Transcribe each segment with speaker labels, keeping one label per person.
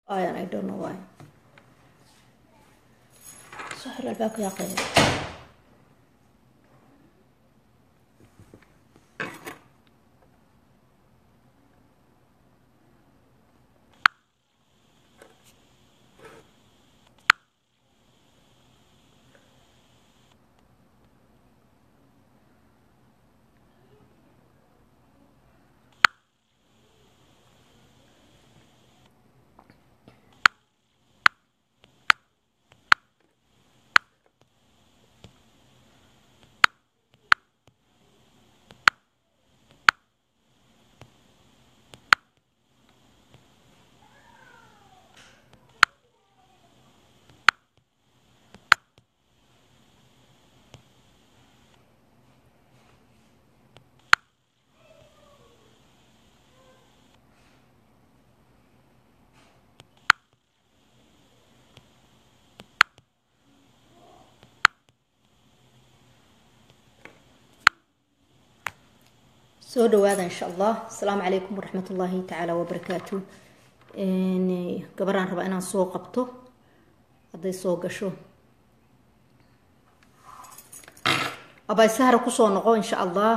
Speaker 1: I and I don't know why. صحر الباقي يا قيم soo dhawaada insha allah asalaamu calaykum waraxmat ullaahi tacaala wabarakaatu gabaraan rabaa inaan soo qabto hadday soo gasho abay sahra kusoo noqo insha allah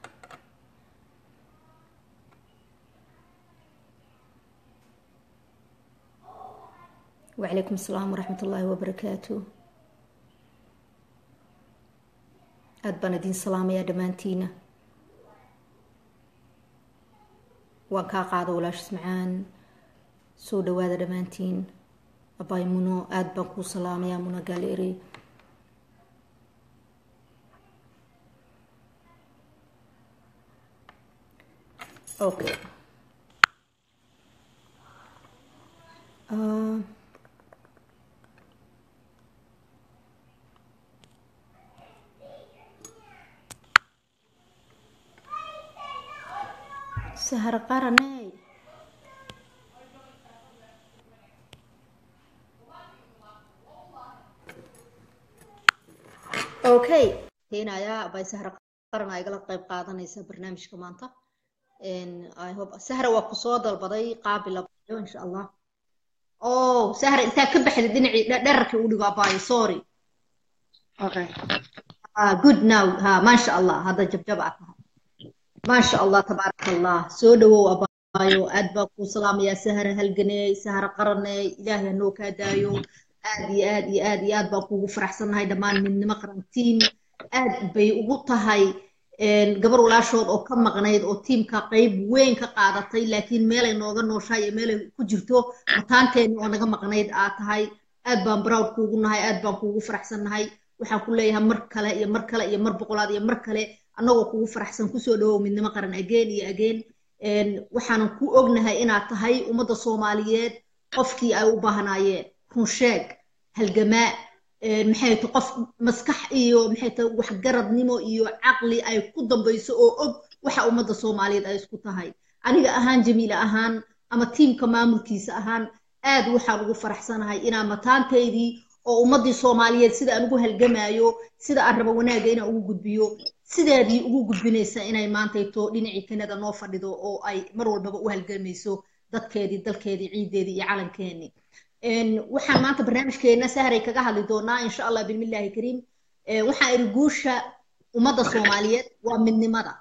Speaker 1: wacalaykum asalaam waraxmat ullaahi wabarakaatu aada baan idiin salaamayaa dhammaantiina waan kaa qaada walaashis macaan soo dhawaada dhammaantiin abay muno aada baan kuu salaamayaa muno gaaleere okay uh, sahar qaraney okay keenayaa abay sahar qaran aa igala qayb qaadanaysa barnaamijka maanta i hope sahra waa kusoo dalbaday qaabil abayo insha allah oh sahra intaa ka baxda dhinacii dherarkii u dhigo abayo sorry
Speaker 2: Okay.
Speaker 1: ah good now ha maasha allah hadda jabjab aad tahay maasha allah tabaaraka allah soo dhawow abaayo aad baa kuu salaamayaa sahara halganey sahara qaraney ilaahay hanoo kaa daayo aad iyo aad iyo aad iyo aad baan kuugu faraxsannahay dhammaan midnimo qarantiin aad bay ugu tahay gabar walaashood oo ka maqnayd oo tiimka qayb weyn ka qaadatay laakiin meelay nooga nooshahay iyo meelay ku jirto mataanteeni oo naga maqnayd aad tahay aad baan proud kuugu nahay aad baan kuugu faraxsannahay waxaan ku leeyahay mar kale iyo mar kale iyo mar boqolaad iyo mar kale annagoo kugu faraxsan kusoo dhawow midnimo qaran ageen iyo ageen waxaanan ku ognahay inaad tahay ummadda soomaaliyeed qofkii ay u baahnaayeen runsheeg halgamaa maxay ta qof maskax iyo maxay ta waxgaradnimo iyo caqli ay ku dambayso oo og waxa ummadda soomaaliyeed ay isku tahay aniga ahaan jamiila ahaan ama tiimka maamulkiisa ahaan aad waxaan ugu faraxsanahay inaa mataantaydii oo ummaddii soomaaliyeed sida aan ugu halgamaayo sida aan rabo wanaagga inaan ugu gudbiyo sideedii ugu gudbinaysa inay maantayto dhinacii kanada noo fadhido oo ay mar walbaba u halgamayso dadkeedii dalkeedii ciideedii iyo calankeenii waxaan maanta barnaamijkeena sahray kaga hadli doonaa insha allah bismillaahi kariim waxaan iri guusha ummadda soomaaliyeed waa midnimada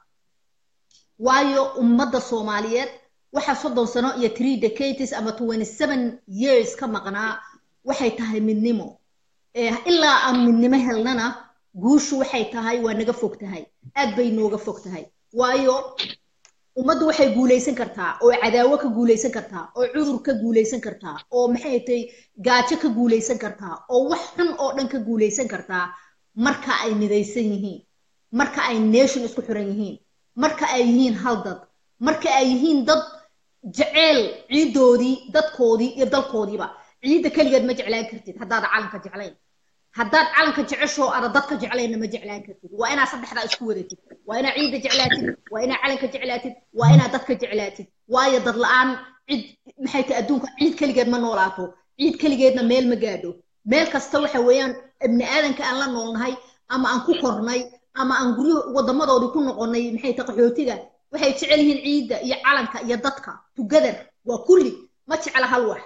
Speaker 1: waayo ummadda soomaaliyeed waxa soddon sano iyo three decades ama twenty seven years ka maqnaa waxay tahay midnimo ilaa aan midnimo helnana guushu waxay tahay waa naga fog tahay aad bay nooga fog tahay waayo ummaddu waxay guulaysan kartaa oo cadaawo ka guulaysan kartaa oo cudur ka guulaysan kartaa oo maxay tahay gaajo ka guulaysan kartaa oo wax xun oo dhan ka guulaysan kartaa marka ay midaysan yihiin marka ay nation isku xiran yihiin marka ay yihiin hal dad marka ay yihiin dad jeceel ciiddoodii dadkoodii iyo dalkoodiiba ciidda keligeed ma jeclaan kartid haddaad calanka jeclayn haddaad calanka jeceshoo ada dadka jeclayna ma jeclaan kartid waa inaad saddexdaa isku wadatid waa inaad ciidda jeclaatid waa inaad calanka jeclaatid waa inaad dadka jeclaatid waayo dad la-aan cid maxay tahay adduunka ciid keligeed ma noolaato ciid keligeedna meel ma gaadho meel kasta waxa weeyaan ibni aadanka aan la noolnahay ama aan ku kornay ama aan guryo wadamadoodii ku noqonnay maxay tahay qaxootiga waxay jecel yihiin ciidda iyo calanka iyo dadka together waa kulli ma jecla hal wax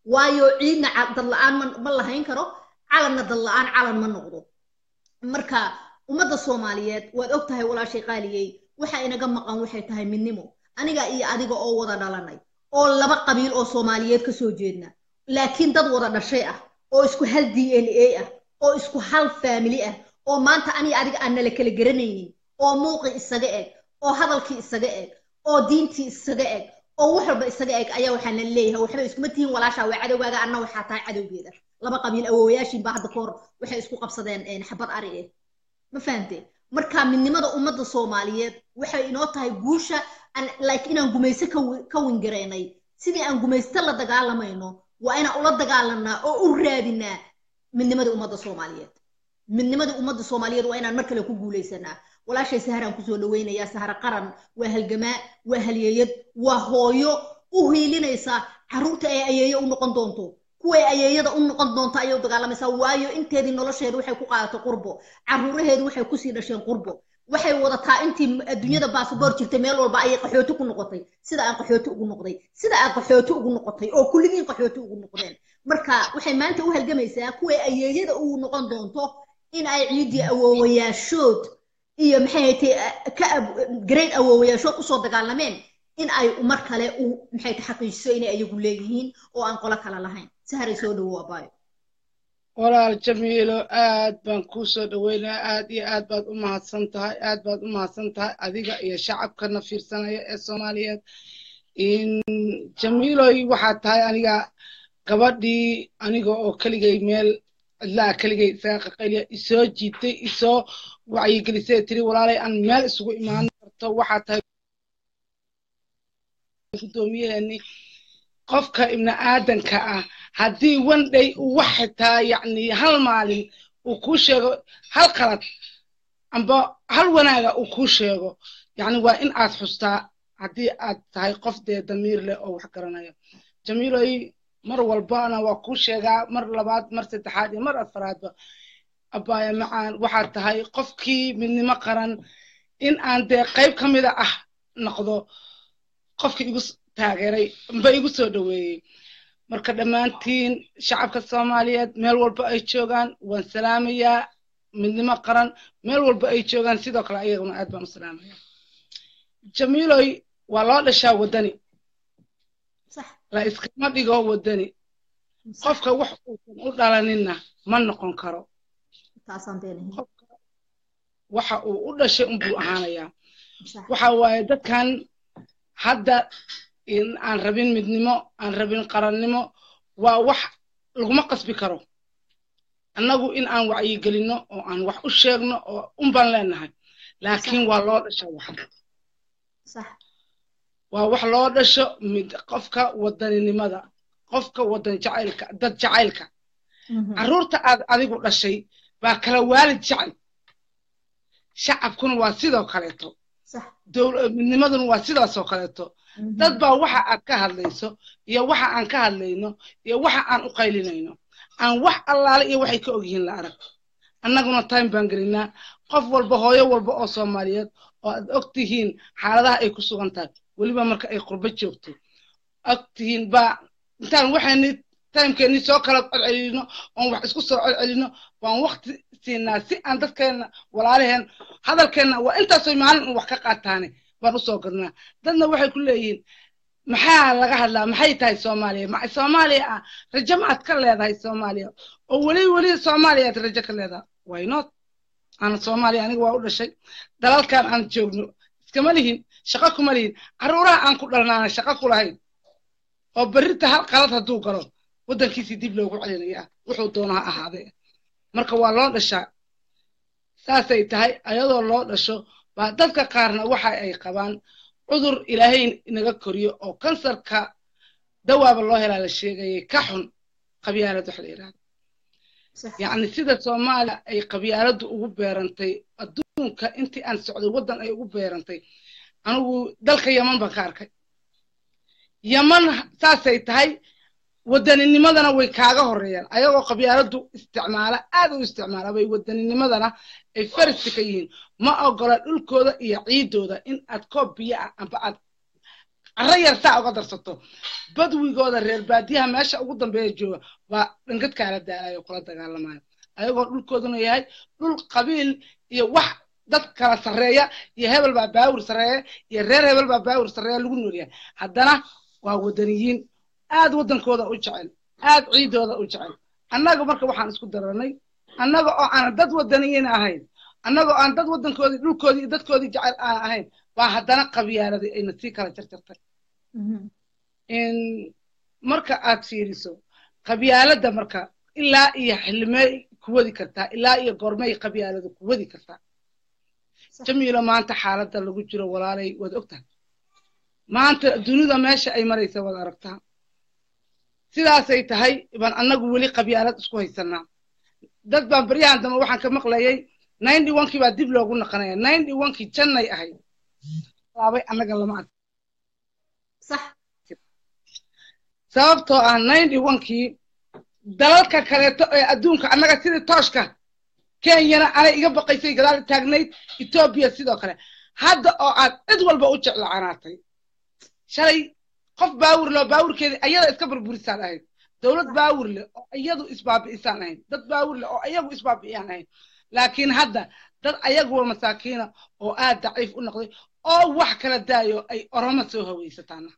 Speaker 1: waayo ciidna dad la-aan ma lahayn karo calanna dad la-aan calan ma noqdo marka ummadda soomaaliyeed waad og tahay walaashay qaaliyey waxa inaga maqan waxay tahay midnimo aniga iyo adiga oo wada dhalanay oo laba qabiil oo soomaaliyeed ka soo jeedna laakiin dad wada dhashay ah oo isku hal d n a ah oo isku hal faamili ah oo maanta aniga adiga aan nala kala garanaynin oo muuqii isaga eg oo hadalkii isaga eg oo diintii isaga eg oo wax walba isaga eg ayaa waxaan la leeyahay waxba iskuma tihiin walaashaa waa cadowgaaga anna waxaa tahay cadowgeeda laba qabiil awoowayaashiin baa hadda kahor waxay isku qabsadeen xabad ari eh ma fahamtee marka midnimada ummadda soomaaliyeed waxay inoo tahay guusha like inaan gumaysto ka wingaraynay sidii aan gumaysto la dagaalamayno waa inaan ula dagaalanaa oo u raadinaa midnimadii ummadda soomaaliyeed midnimadii ummadda soomaaliyeed waa inaan mar kale ku guulaysanaa walaashay saharaan kusoo dhaweynayaa sahara qaran waa halgamaa waa halyeeyad waa hooyo u hiilinaysa carruurta ay ayeeyo u noqon doonto kuway ayeeyada u noqon doonto ayay u dagaalamaysaa waayo inteedii nolosheedu waxay ku qaadatay qurbo carruuraheedu waxay kusii dhasheen qurbo waxay wadataa intii adduunyada baasboor jirtay meel walba ayay qaxooti ku noqotay sida aan qaxooti ugu noqday sida aan qaxooti ugu noqotay oo kulligiin qaxooti ugu noqdeen marka waxay maanta u halgamaysaa kuway ayeeyada u noqon doonto in ay ciiddii awoowayaashood iyo maxay haytay ka great awoowayaashood usoo dagaalameen in ay mar kale u maxay ta xaqiijiso inay ayagu leeyihiin oo aan qolo kale lahayn saharay soo dhawow abaayo
Speaker 2: walaal jamiilo aad baan kuu soo dhaweynaya aad iyo aad baad u mahadsan tahay aad baad u mahadsan tahay adiga iyo shacabkana fiirsanaya ee soomaaliyeed jamiiloy waxaad tahay aniga gabadhii aniga oo keligay meel cidlaa keligay isaga qaqayliya isoo jiitay isoo wacyigelisay tiri walaalay aan meel isugu imaan karto waxaad tahay guddoomiyaheeni qofka ibni aadanka ah haddii wandhay uu wax xitaa yacni hal maalin uu kuu sheego hal qalad amba hal wanaaga uu kuu sheego yacni waa in aad xustaa haddii aad tahay qof dee damiir leh oo wax garanaya jamiiloy mar walbana waa kuu sheegaa mar labaad mar saddexaad iyo mar afaraadba abbaaya macaan waxaad tahay qofkii midnimo qaran in aan dee qayb ka mida ah noqdo qofkii igu taageeray amba igu soo dhaweeyey marka dhammaantiin shacabka soomaaliyeed meel walba ay joogaan waan salaamayaa midnimo qaran meel walba ay joogaan sidoo kale ayaguna aad baan u salaamaya jamiiloy waa loo dhashaa waddani la iskama dhigo waddani qofka wax uusan u dhalaninna ma noqon karo waxa uu u dhashay unbuu ahaanayaa waxa waaye dadkan hadda in aan rabin midnimo aan rabin qarannimo waa wax laguma qasbi karo annagu in aan wacyigelinno oo aan wax u sheegno oo unbaan leenahay laakiin waa loo dhasha wax waa wax loo dhasho mid qofka wadaninimada qofka wadan jacaylka dad jacaylka carruurta aad adigu dhashay baa kala waalid jecel shacabkuna waa sidoo kaleeto midnimaduna waa sidaasoo kaleeto dad baa waxa aad ka hadlayso iyo waxa aan ka hadlayno iyo waxa aan u qaylinayno aan wax allaale iyo waxay ka ogyihiin la arag annaguna time baan gelinaa qof walba hooyo walba oo soomaaliyeed oo aad og tihiin xaaladaha ay ku sugan tahay weliba marka ay qurbo joogto og tihiin baa intaan waxayni timekeenni soo kala celcelino oon wax isku soo celcelino baan wakti siinaa si aan dadkeenna walaalaheen hadalkeenna waa intaasoo maalin un wax ka qaataane baan usoo gadnaa dadna waxay ku leeyihiin maxaa laga hadlaa maxay tahay soomaaliya ma soomaaliya ah rajo maad ka leedahay soomaaliya oo weli weli soomaaliya aad rajo ka leedahay why not ana soomaaliya aniga waa u dhashay dalalkan aan joogno iskama lihin shaqo kuma lihin carruuraha aan ku dhalnaana shaqo ku lahayn oo berrinta hal qalad hadduu galo waddankiisii dib loogu celinaya wuxuu doona ha ahaadee marka waa loo dhashaa saasay tahay ayadoo loo dhasho baa dadka qaarna waxa ay qabaan cudur ilaahay inaga koriyo oo kansarka dawaaba loo helaa la sheegayay ka xun qabyaalad wax la yidhahda yacni sida soomaaliya ay qabyaaladdu ugu beerantay adduunka intii aan socday waddan ay ugu beerantay anigu dalka yaman baan ka arkay yaman saasay tahay waddaninimadana way kaaga horreeyaan ayagoo qabyaaladdu isticmaala aad u isticmaala bay waddaninimadana ay fariska ka yihiin ma ogola dhulkooda iyo ciiddooda in aad koob biyo ah amba aad carro yar saa uga darsato badwigooda reer baadiyaha meesha ugu dambeeya jooga waa dhangadkaala daalayo kula dagaalamayo ayagoo dhulkooduna yahay dhul qabiil iyo wax dad kala sarreeya iyo hebel baa baawur sarreeya iyo reer hebel baa baawur sarreeya lagu noolyahay haddana waa wadaniyiin aad waddankooda u jecel aad ciidooda u jecel annaga marka waxaan isku daranay annaga oo aan dad wadaniyiin ahayn annaga oo aan dad waddankoodii dhulkoodii iyo dadkoodii jecel aan ahayn baa haddana qabyaaladii ayna sii kala jarjartay marka aad fiiriso qabyaaladda marka ilaa iyo xillimey ku wadi kartaa ilaa iyo goormay qabyaaladu ku wadi kartaa jamiilo maanta xaaladda lagu jiro walaalay waad ogtahay maanta dunida meesha ay maraysa waad aragtaa sidaasay tahay baan annagu weli qabyaalad isku haysanaa dad baan baryahan dambe waxaan ka maqlayay ninety onkii baa dib loogu naqanaya ninety onkii jannay ahayd laabay annaga lama ark
Speaker 1: sax
Speaker 2: sababtoo ah ninety onkii dalalka kaleeto ee adduunka annaga sidii tooshka kenyana anay iga baqaysay gadaal taagnayd etoobiya sidoo kale hadda oo aad cid walba u jeclacanaatay shalay qof baawur loo baawurkeedii ayada iska burburisaan ahayd dowlad baawur leh oo iyadu isbaabi'isaan ahayd dad baawur leh oo ayagu isbaabi'iyaan ahayd laakiin hadda dad ayaguwa masaakiina oo aad daciif u noqday oo wax kala daayo ay oromo soo haweysataana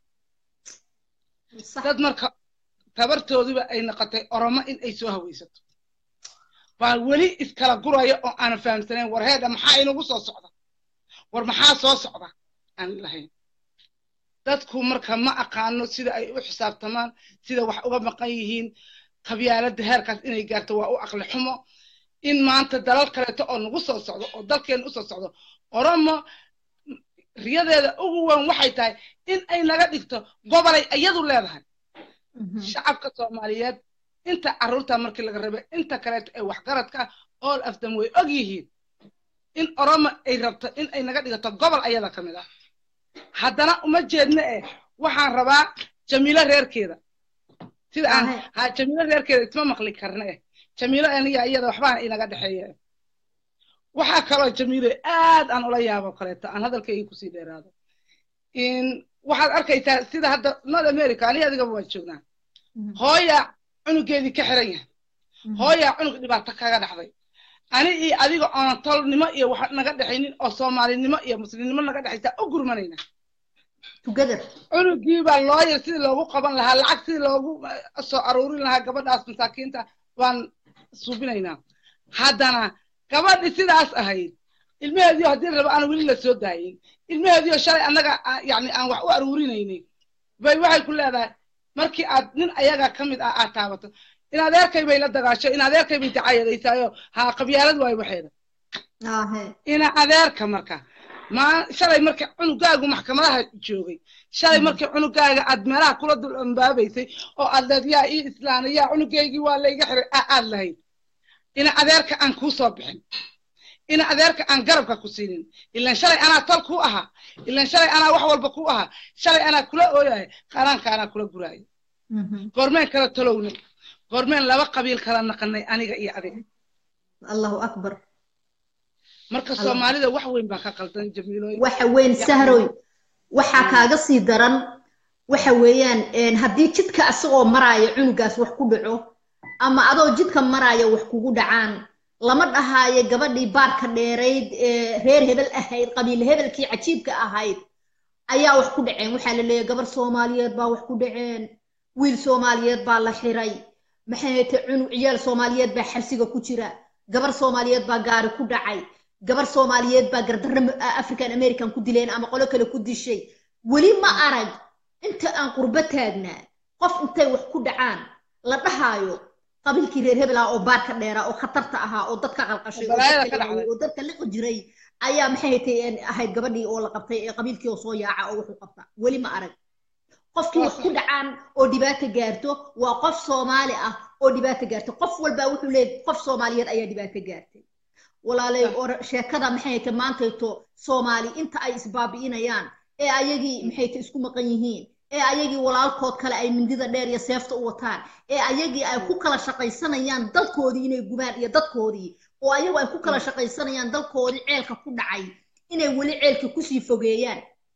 Speaker 2: dad marka tabartoodiba ay noqotay oromo in ay soo haweysato baa weli iskala guraya oo aanan fahamsanayn war heedha maxaa inagu soo socda war maxaa soo socda aan lahayn dadku marka ma aqaano sida ay u xisaabtamaan sida wax uga maqan yihiin qabyaaladda heerkaas inay gaarto waa u aqli xumo in maanta dalal kaleeto oo nagu soo socdo oo dalkeena usoo socdo oromo riyadeeda ugu weyn waxay tahay in ay naga dhigto gobolay iyadu leedahay shacabka soomaaliyeed inta carruurta markii laga rabay inta kaleeto ee waxgaradka all of them way og yihiin in oromo ay rabto in ay naga dhigato gobol ayada ka mid ah haddana uma jeedna eh waxaan rabaa jamiilo reerkeeda sida aan ha jamiilo reerkeeda isma maqli karna eh jamiilo aniga iyada waxbaan inaga dhexeeya waxaa kaloo jamiilo aad aan ula yaabo kaleeto aan hadalkayga kusii dheeraado waxaad arkaysaa sida hadda north america aniga adigaba waan joognaa hooya cunugeedii ka xiran yahay hooya cunug dhibaato kaga dhacday ani iyo adiga oona tolnimo iyo wax naga dhexaynin oo soomaalinimo iyo muslimnimo naga dhexaysaa u gurmanayna cunugii baa looyar sidii loogu qaban lahaa lacag sidii loogu soo aruurin lahaa gabadhaas masaakiinta waan suubinaynaa haddana gabadhi sidaas ahayd ilmaheediio haddii rabo aan weli la soo daayin ilmaheediio shalay annaga yani aan wax u aruurinaynin bay waxay ku leedahay markii aad nin ayaga ka mid ah aad taabato in adeerkay bay la dagaasho in adeerkay bay dacayadaysaayo ha qabyaalad waayo waxeeda ina adeerka marka ma shalay markii cunugaagu maxkamadaha joogay shalay markii cunugaaga aad meelaha kula dul ambaabaysay oo aad leed yaa ii islaana yaa cunugaygii waa layga xiray aad lahayd ina adeerka aan kuu soo bixin ina adeerka aan garabka ku siinin ilan shalay anaa tol ku ahaa ilan shalay anaa wax walba ku ahaa shalay anaa kula ooyahay qaraanka anaa kula guraayo goormeen kala talownay goormeen laba qabiil kala naqanay aniga iyo adiga
Speaker 1: allahu akbar
Speaker 2: marka soomaalida wax weyn baa ka qaldan jamiilooy
Speaker 1: waxa weyn sahroy waxaa kaaga sii daran waxa weeyaan haddii jidka asagoo maraayo cunugaas wax ku dhaco ama adoo jidka maraayo wax kugu dhacaan lama dhahaayo gabadhii baarka dheerayd ee reer hebel ahayd qabiil hebelkii cajiibka ahayd ayaa wax ku dhaceen waxaa la leeyahay gabar soomaaliyeed baa wax ku dhaceen wiil soomaaliyeed baa la xiray maxay ta cunug ciyaal soomaaliyeed baa xabsiga ku jira gabar soomaaliyeed baa gaari ku dhacay gabar soomaaliyeed baa gardarro african american ku dileen ama qolo kale ku dishay weli ma arag inta aan qurbo taagnaa qof intay wax ku dhacaan la dhahaayo qabiilkii reer hebel ah oo baarka dheera oo khatarta ahaa oo dadka qalqashay oo dadka liqi jiray ayaa maxay tay ahayd gabadhii oo la qabtay ee qabiilkii oo soo yaaca oo wuxuu qabta weli ma arag qofkii wax ku dhacaan oo dhibaato gaarto waa qof soomaali ah oo dhibaato gaarto qof walbaa wuxuu leeyahay qof soomaaliyeed ayaa dhibaato gaartay walaalay oo sheekada maxay tay maantayto soomaali inta ay isbaabi'inayaan ee ayagii maxay tay isku maqan yihiin ee ayagii walaalkood kale ay mindida dheer iyo seefta u wataan ee ayagii ay ku kala shaqaysanayaan dalkoodii inay gubaan iyo dadkoodii oo ayagu ay ku kala shaqaysanayaan dalkoodii ceelka ku dhacay inay weli ceelka kusii fogeeyaan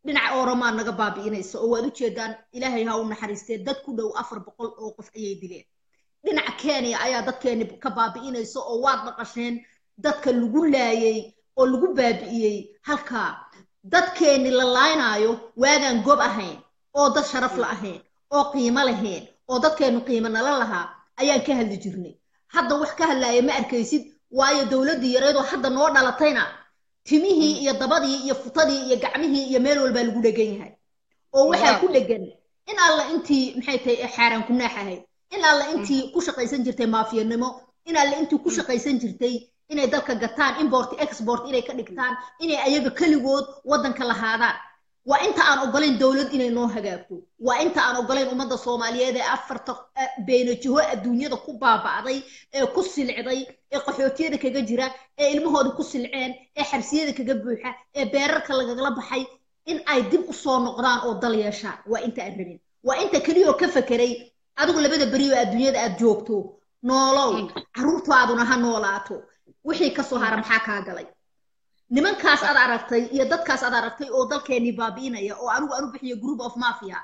Speaker 1: dhinaca oromaa naga baabi'inaysa oo waad ujeedaan ilaahay ha u naxariistee dad ku dhow afar boqol oo qof ayay dileen dhinaca kenya ayaa dadkeeni ka baabi'inaysa oo waad maqasheen dadka lagu laayay oo lagu baabi'iyey halkaa dadkeeni la laaynaayo waagaan gob ahayn oo dad sharaf la ahayn oo qiimo lahayn oo dadkeenu qiimo nala lahaa ayaan ka hadli jirnay hadda wax ka hadlaaya ma arkaysid waayo dowladdii yareedoo hadda noo dhalatayna timihii iyo dabadii iyo futadii iyo gacmihii iyo meel walbaa lagu dhegan yahay oo waxaa ku dhegan in alla intii maxay tahay xaaraan ku naax ahayd in alla intii ku shaqaysan jirtay maafiyanimo in alla intii ku shaqaysan jirtay inay dalka gataan import export inay ka dhigtaan inay ayaga keligood waddanka lahaadaan waa inta aan ogolayn dowlad inay noo hagaagto waa inta aan ogolayn ummadda soomaaliyeed ee afarta beenajiho adduunyada ku baaba'day ee ku silcday ee qaxootiyada kaga jira ee ilmahooda ku silceen ee xabsiyada kaga buuxa ee beerarka lagagala baxay in ay dib u soo noqdaan oo dal yeeshaan waa inta aan rabin waa inta keliyoo ka fekeray adigu labada beri oo adduunyada aad joogto noolow carruurtaaduna ha noolaato wixii kasoo hara maxaa kaa galay nimankaas aad aragtay iyo dadkaas aad aragtay oo dalkeenii baabi'inaya oo anigu aan u bixiyo group of mafia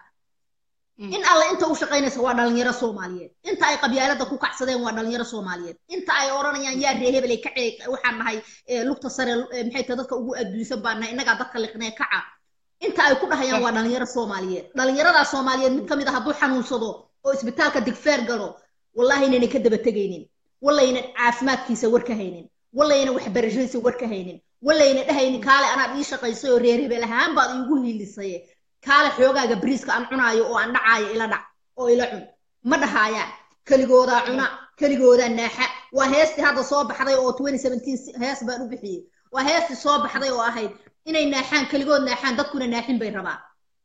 Speaker 1: in alle inta u shaqaynaysa waa dhalinyaro soomaaliyeed inta ay qabyaalada ku kacsadeen waa dhalinyaro soomaaliyeed inta ay odhanayaan yaa ree hebelay kacee waxaan nahay lugta sare maxay tahay dadka ugu adduunsan baan nahay innagaa dadka liqnee kaca inta ay ku dhahayaan waa dhalinyaro soomaaliyeed dhalinyaradaa soomaaliyeed mid ka mid a hadduu xanuunsado oo isbitaalka digfeer galo wallahi inaynan ka daba tegaynin wallaynan caafimaadkiisa war ka haynin wallaynan waxbarashadiisa war ka haynin wallayna dhahaynin kaale anaad ii shaqaysay oo reer hebel ahaan baad iigu hiilisaye kaale xoogaaga bariiska aan cunaayo oo aan dhacaayo ila dhac oo ila cun ma dhahaayaan keligoodaa cuna keligoodaa naaxa waa heestii hadda soo baxday oo hees baan u bixiyey waa heestii soo baxday oo ahayd inay naaxaan keligood naaxaan dadkuna naaxin bay rabaan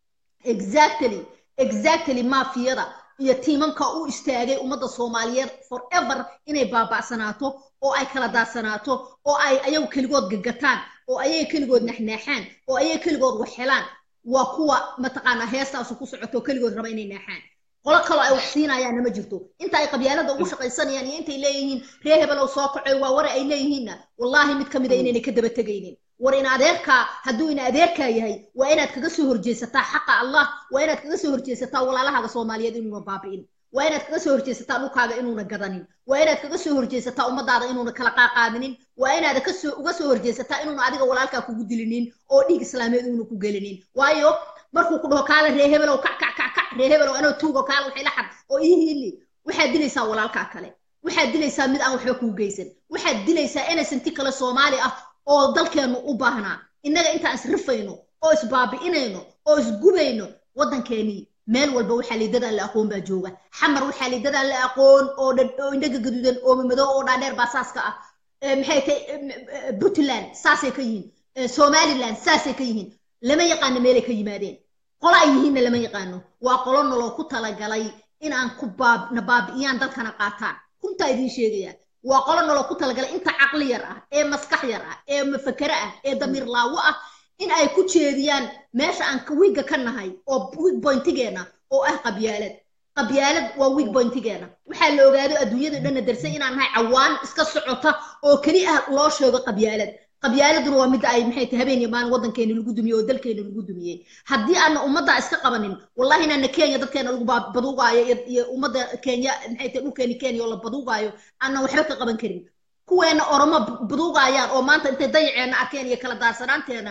Speaker 1: exactly exactly maafiyada iyo tiimanka u istaagay ummadda soomaaliyeed forever inay baaba'sanaato oo ay kala daadsanaato oo ay ayagu keligood gagataan oo ayaga keligood naxnaaxaan oo ayaga keligood wax helaan waa kuwa mataqaanaa heestaasu ku socoto keligood raba inay naaxaan qolo kaloo ay wax siinayaanna ma jirto inta ay qabyaalada ugu shaqaysanayaan iyo intay leeyihiin ree hebelow soo kacoy waa ware ay leeyihiinna wallaahi mid ka mida inaynay ka daba tegaynin war in adeerkaa hadduu in adeerkaa yahay waa inaad kaga soo horjeesataa xaqa allah waa inaad kaga soo horjeesataa walaalahaaga soomaaliyeed inuuna baabi'in waa inaad kaga soo horjeesataa dhulkaaga inuuna gadanin waa inaad kaga soo horjeesataa ummadaada inuuna kala qaaqaadinin waa inaad kasoo uga soo horjeesataa inuuna adiga walaalkaa kugu dilinin oo dhiig islaameed uuna ku gelinin waayo markuu ku dhaho kaala ree hebelow kac kac kac kac ree hebelow anoo tuugo kaala waxay la xad oo ii hiili waxaad dilaysaa walaalkaa kale waxaad dilaysaa mid aan waxba kuu geysan waxaad dilaysaa innocenti kale soomaali ah oo dalkeennu u baahnaa innaga intaan isrifayno oo isbaabi'inayno oo isgubayno waddankeenii meel walba waxaa liidadaan la aqoon baa jooga xamar waxaa liidadaan la aqoon oo oo indhaga gaduudan oo madow oo dhaadheer baa saaska ah maxay tahay puntland saasay ka yihiin somaliland saasay ka yihiin lama yaqaano meelay ka yimaadeen qolo ay yihiinna lama yaqaano waa qolo noloo ku talagalay in aan ku baab na baabi'iyaan dalkana qaataan runtaa idiin sheegayaa waa qolo noloo ku talagalay inta caqli yar ah ee maskax yar ah ee mafakere ah ee damiir laawo ah in ay ku jeediyaan meesha aan wiigga ka nahay oo wiig boyntigeena oo ah qabyaalad qabyaalad waa wiig boyntigeena waxaa la ogaado adduunyada dhanna darsay inaan nahay cawaan iska socota oo keli ah loo sheego qabyaalad qabyaaladuna waa midda ay maxay tahay habeen iyo maalin waddankeena lagu dumiyey oo dalkeena lagu dumiyey haddii aana ummaddaa iska qabanin wallahi inaana kenya dadkeena lagu baduugaayo iyo ummadda kenya maxay tahay dhulkeeni kenya oo la baduugaayo aanan waxba ka qaban karin kuweena oromo baduugaayaan oo maanta intay dayaceena arkeen iyo kala daarsanaanteena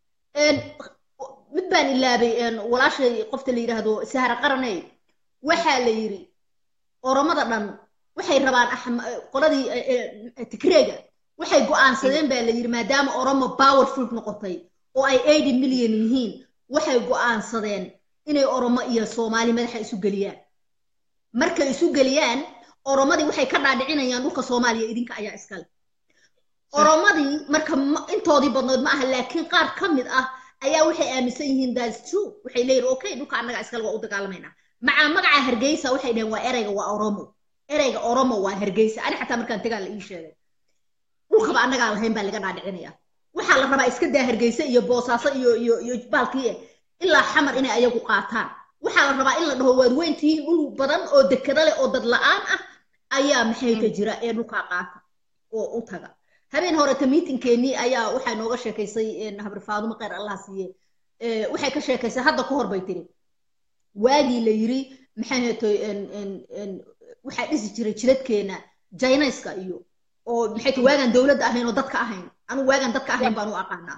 Speaker 1: mid baan ilaabay walaashay qofta la yidhaahdo sahara qaraney waxaa la yidhi oromada dhan waxay rabaan qoladii tigreega waxay go'aansadeen baa la yidhi maadaama oromo powerful noqotay oo ay eighty million yihiin waxay go'aansadeen inay oromo iyo soomaali madaxa isu geliyaan markay isu geliyaan oromadii waxay ka dhaadhicinayaan dhulka soomaaliya idinka ayaa iskale oromadii marka intoodii badnood ma aha laakiin qaar ka mid ah ayaa waxay aaminsan yihiin thats true waxay leeyihin okay dhulka annaga iskale waa u dagaalamaynaa macaa magaca hargeysa waxay dhaheen waa ereyga waa oromo ereyga oromo waa hargeysa ani xataa markaan tagaa la ii sheegay dhulkaba annagaa lahayn baa laga dhaadhicinaya waxaa la rabaa iska daa hargeysa iyo boosaaso iyo iyo iyo baalkii ilaa xamar inay ayagu qaataan waxaa la rabaa in la dhaho waad weyn tihiin dhul badan oo dekada leh oo dad la-aan ah ayaa maxay ka jira ee dhulkaa qaata oo u taga habeen horeta miitinkeenii ayaa waxaa nooga sheekaysay habri faadumo kheyr allah siiye waxay ka sheekaysay hadda ka hor bay tiri waagii la yiri maxay heetoy waxaa dhisi jiray jidadkeena jaynayska iyo oo maxay tahay waagaan dowladda ahayn oo dadka ahayn anigu waagaan dadka ahayn baan u aqaanaa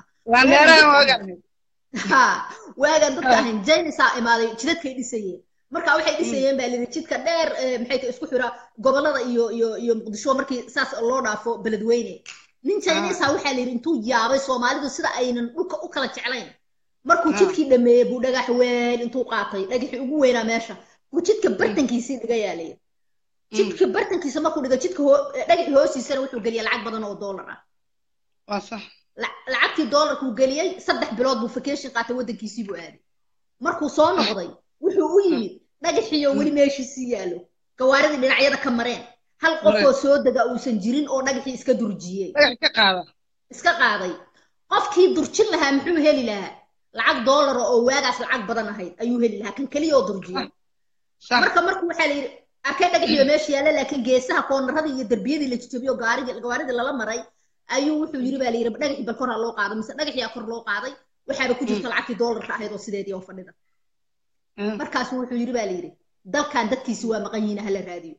Speaker 1: ha waagaan dadka ahayn jaynaysaa imaaday jidadkay dhisayeen marka waxay dhisayeen baa lidi jidka dheer maxay tahay isku xira gobolada iyo iyo iyo muqdisho markii saas loo dhaafo beledweyne nin jaynaysa waxaa la yidhi intuu yaabay soomaalidu sida aynan dhulka u kala jeclayn markuu jidkii dhameeyey buu dhagax weyn intuu qaatay dhagaxii ugu weynaa meesha buu jidka bartankiisii dhiga yaalay jidka bartankiisa markuu dhigo jidka dhagaxii hoostiisana wuxuu geliyay lacag badan oo doolar ah
Speaker 2: waa sax
Speaker 1: lacagtii doolarkuu geliyey saddex bilood buu vacation qaatay waddankiisii buu aaday markuu soo noqday wuxuu u yimid dhagaxiyo weli meeshiisii yaalo gawaaridii dhinacyada ka mareen hal qofoo soo dega uusan jirin oo dhagaxii iska durjiyey iska qaaday qofkii durjin lahaa muxuu heli lahaa lacag doolara oo waagaas lacag badan ahayd ayuu heli lahaa kan keliya oo durjiyey marka marka waxaa la yidhi arkay dhagaxiyo meesha yaalla laakiin geesaha koonarradii iyo derbiyadii la jijabiyo gaaridii gawaaridii lala maray ayuu wuxuu yidhi baa la yidhi dhagaxii bal kor ha loo qaaday mise dhagaxiyaa kor loo qaaday waxaaba ku jirta lacagtii doolarka ahayd oo sideedii oo fadhida markaasu wuxuu yidhi baa la yidhi dalkan dadkiisi waa maqan yihiin hala raadiyo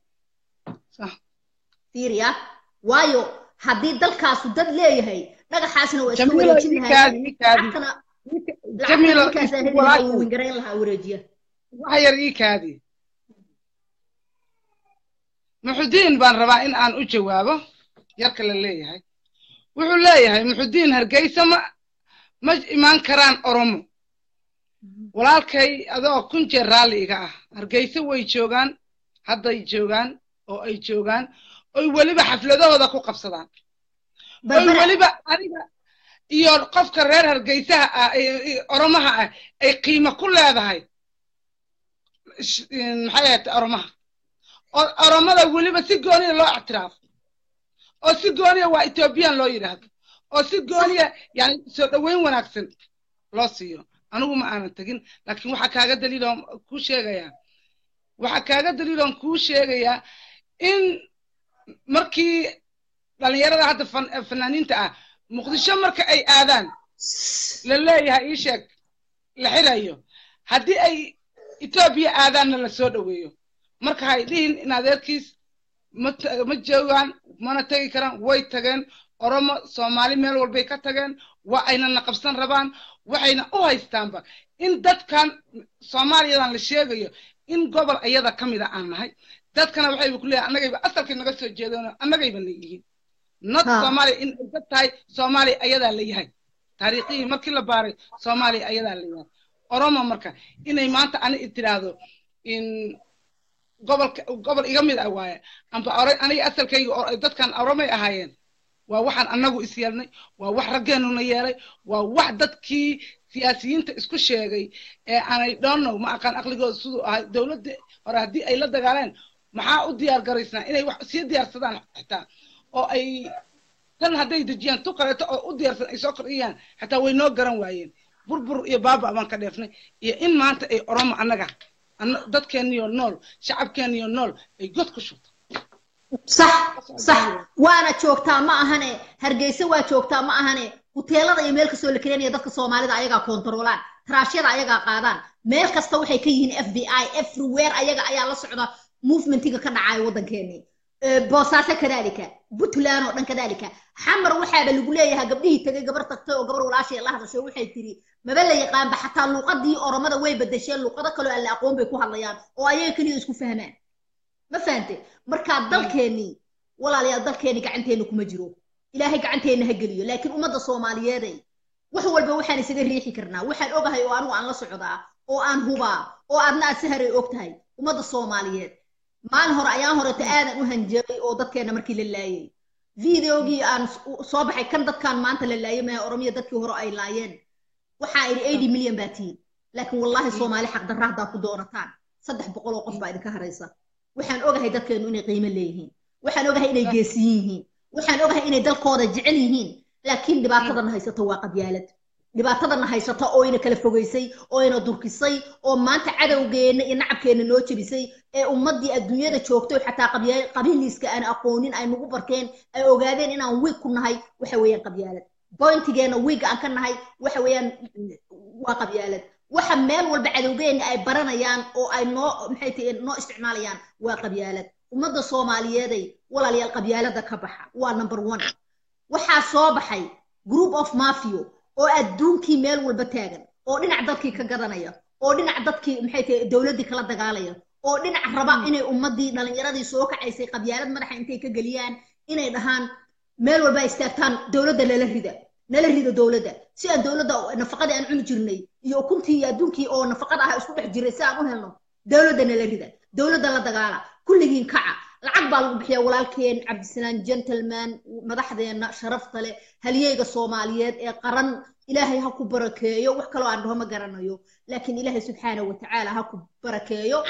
Speaker 1: fiiriya waayo haddii dalkaasu dad leeyahay dhagaxaasna waa iska wareejin lahaywingarayn lahaa wareejiya
Speaker 2: wax yar ii kaadi muxudiin baan rabaa in aan u jawaabo yarka la leeyahay wuxuu leeyahay muxudiin hargeysa ma ma imaan karaan oromo walaalkay adoo kun jeer raalli iga ah hargeysa way joogaan hadday joogaan oo ay joogaan oy weliba xafladahooda ku qabsadaan oy weliba aniga iyo qofka reer hargeysaha ah oromaha ah ay qiimo ku leedahay maxay ahayd oromaha oromada weliba si gooniya loo ictiraafo oo si gooniya waa ethoobiyan loo yidhaahdo oo si gooniya yani soo dhoweyn wanaagsan loo siiyo anigu ma aanan tegin laakiin waxaa kaaga daliiloon kuu sheegayaa waxaa kaaga daliiloon kuu sheegayaa in markii dhalinyarada hadda fanaaniinta ah muqdisho marka ay aadaan la leeyahay ii sheeg la xirayo haddii ay etoobiya aadaanna la soo dhoweeyo marka hay dhihin in adeerkiis ma ma joogaan mana tegi karaan way tageen oromo soomaali meel walbay ka tageen waa ayna na qabsan rabaan waxayna u haystaanba in dadkan soomaaliyadan la sheegayo in gobol ayada ka mida aan nahay dadkana waxayba ku leeyahay annagayba asalkay naga soo jeedeen annagayba na yihiin not soomaaliya in ay dad tahay soomaaliya ayadaa la yahay taariikhihii markii la baaray soomaaliya ayadaa la yahay oromo marka inay maanta ani tiraahdo in gobolka gobol iga mid ah waaye amba aniga asalkayga dadkan oromay ahaayeen waa waxaan annagu is yeelnay waa wax raggeenuna yeelay waa wax dadkii siyaasiyiinta isku sheegay ee aanay dhoonow ma aqaan aqligooda siduu ahay dowladda hore haddii ay la dagaaleen maxaa u diyaar garaysnaa inay wax sii diyaarsadaan xitaa oo ay tan hadday dejiyaan tu kaleeto oo u diyaarsan ay soo kordhiyaan xitaa way noo garan waayeen burbur iyo baaba baan ka dheefnay iyo in maanta ay oromo annaga dadkeeniyo nool shacabkeeniyo nool ay god ku shubto
Speaker 1: صح صح وانا joogtaa ma ahane hargeysa waa joogtaa ma ahane huteelada iyo meel kastoo la keenaya dadka soomaalida ayagaa kontroolaan taraashyada ayagaa qaadaan meel kasta waxay ka yihiin f b i everywhere ayaga ayaa la socda movementiga ka dhacaya waddankeeni boosaaso kadalika puntland oo dhan kadalika xamar waxaaba lagu leeyahay gabdhihii tegay gabar tagtay oo gabar walaashii la hadashay waxay tiri maba la yaqaanba xataa luuqadii oromada way bedesheen luuqado kaloo aan la aqoon bay ku hadlayaan oo ayaga keliya isku fahmaan ma fahante markaa dalkeennii walaalayaal dalkeenni gacanteena kuma jiro ilaahay gacanteenna ha geliyo laakiin ummadda soomaaliyeeday wax walba waxaan isaga riixi karnaa waxaan ogahay oo anigu aan la socdaa oo aan hubaa oo aadna aad saharay og tahay ummadda soomaaliyeed maalin hore ayaan horeta aadan u hanjabay oo dadkeenna markii la laayay videogii aan soo baxay kan dadkan maanta la laayay maha oromiya dadkii hore ay laayeen waxaa idhi eighty milyan baa tihiin laakiin wallaahi soomaali xaqdarra haddaa ku doonataan saddex boqol oo qof baa idinka haraysa waxaan ogahay dadkeenu inay qiimo leeyihiin waxaan ogahay inay geesiyin yihiin waxaan ogahay inay dalkooda jecel yihiin laakiin dhibaatadana haysato waa qabyaalad dhibaatadana haysata oo ina kala fogaysay oo ina durkisay oo maanta cadowgeenna iyo nacabkeenna noo jebisay ee ummaddii adduunyada joogtay xataa qabiiliiska aan aqoonin ay nagu barteen ay ogaadeen inaan wiig ku nahay waxa weeyaan qabyaalad bointigeena wiiga aan ka nahay waxa weeyaan waa qabyaalad waxa meel walba cadowgeena ay baranayaan oo ay noo maxay tahay noo isticmaalayaan waa qabyaalad ummadda soomaaliyeeday walaalayaal qabyaalada ka baxa waa number one waxaa soo baxay group of mafio oo adduunkii meel walba taagan oo dhinac dadkii ka gadanaya oo dhinac dadkii maxay tahay dowladdii kala dagaalaya oo dhinac raba inay ummaddii dhallinyaradii soo kacaysay qabyaalad madaxa intay ka geliyaan inay dhahaan meel walba ay istaagtaan dowladda lala rida nala rido dowladda si aan dowladda nafaqadii aan cuni jirnay iyo ukuntii iyo adduunkii oo nafaqada ah isku dhex jiray si aan u helno dowladda nala rida dowladda la dagaala kulligiin kaca lacag baa lagu bixiyaa walaalkeen cabdisalaan gentleman madaxdeenna sharafta leh halyeyga soomaaliyeed ee qaran ilaahay ha ku barakeeyo wax kaloo aan dhaho ma garanayo laakiin ilaahay subxaana wa tacaala ha ku barakeeyo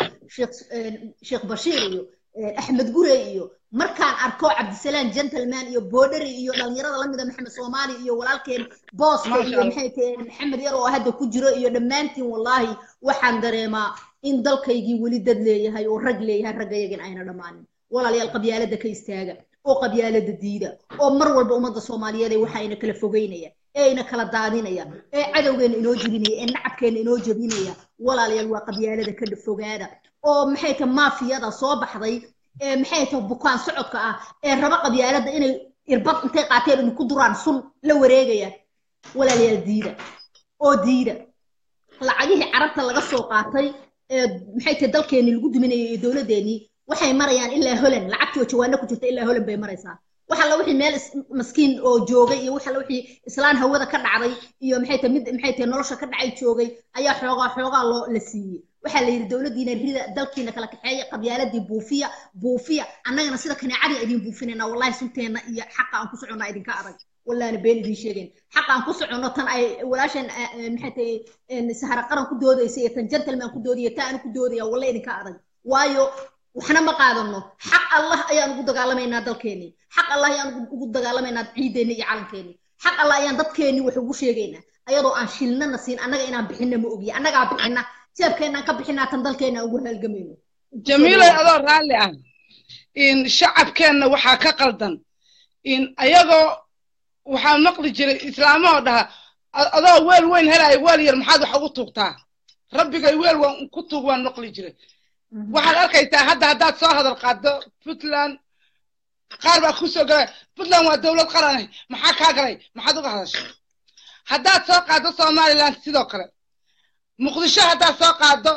Speaker 1: sheekh bashiir iyo axmed gure iyo markaan arko cabdisalaan gentleman iyo boodhari iyo dhalinyarada lamida maxamed soomaali iyo walaalkeen booska iyo maxay taheen maxamed yar oo hadda ku jiro iyo dhammaantiin wallaahi waxaan dareemaa in dalkaygii weli dad leeyahay oo rag leeyahay raggayagin ayna dhammaanin walaalayaal qabyaalada ka istaaga oo qabyaalada diida oo mar walba ummadda soomaaliyeed ee waxayna kala fogeynaya ee ayna kala daadinaya ee cadowgeena inoo jebinaya ee nacabkeena inoo jebinaya walaalayaal waa qabyaalada ka fogaada oo maxay tahay maafiyada soo baxday ee maxay tahay bukaan socodka ah ee raba qabyaalada inay irbad intay qaateen idinku duraan sun la wareegaya walaalayaal diida oo diida lacagihii carabta laga soo qaatay ee maxay tahay dalkeenii lagu duminayay iyo dowladdeenii waxay marayaan ilaa holan lacagtii oo jawaano ku jirta ilaa holan bay maraysaa waxa la wixii meel maskiin oo joogay iyo waxa la wixii islaan hawada ka dhacday iyo maxay tahay mid maxay tahay nolosha ka dhacay joogay ayaa xoogaa xoogaa loo la siiyey waxaa la yidhi dowladdiina rida dalkiina kala kaxeeya qabyaaladii buufiya buufiya annagana sida kaneecadii idin buufinayna wallahi sunteenna iyo xaqa aan ku soconnaa idinka adag wallaana been idin sheegayn xaqa aan ku soconno tan ay walaashan maxay tahay sahara qaran ku doodaysa iyo tan gentleman ku doodaya ta aan ku doodaya walla idinka adag waayo waxna ma qaadano xaq allah ayaan ugu dagaalamaynaa dalkeenii xaq allah ayaan ugu dagaalamaynaa ciideenni iyo calankeennii xaq allah ayaan dadkeenii wax ugu sheegaynaa ayadoo aan shilnana siin annaga inaan bixinna ma ogiya annagaa bixina jeebkeennaan ka bixinaa tan dalkeenna ugu halgamayno
Speaker 2: jamiilay adoo raalli ah in shacabkeenna waxaa ka qaldan in ayagoo waxaa maqli jiray islaamahoo dhaha adoo weel weyn helaayo weel yar maxaad wax ugu tuugtaa rabbigay weel waan ku tuug waan maqli jiray waxaad arkaysaa hadda haddaad soo hadal qaaddo puntland qaar baa kusoo galay puntland waa dowlad qaranay maxaa kaa galay maxaad uga hadashay haddaad soo qaaddo somaliland sidoo kale muqdisho haddaad soo qaaddo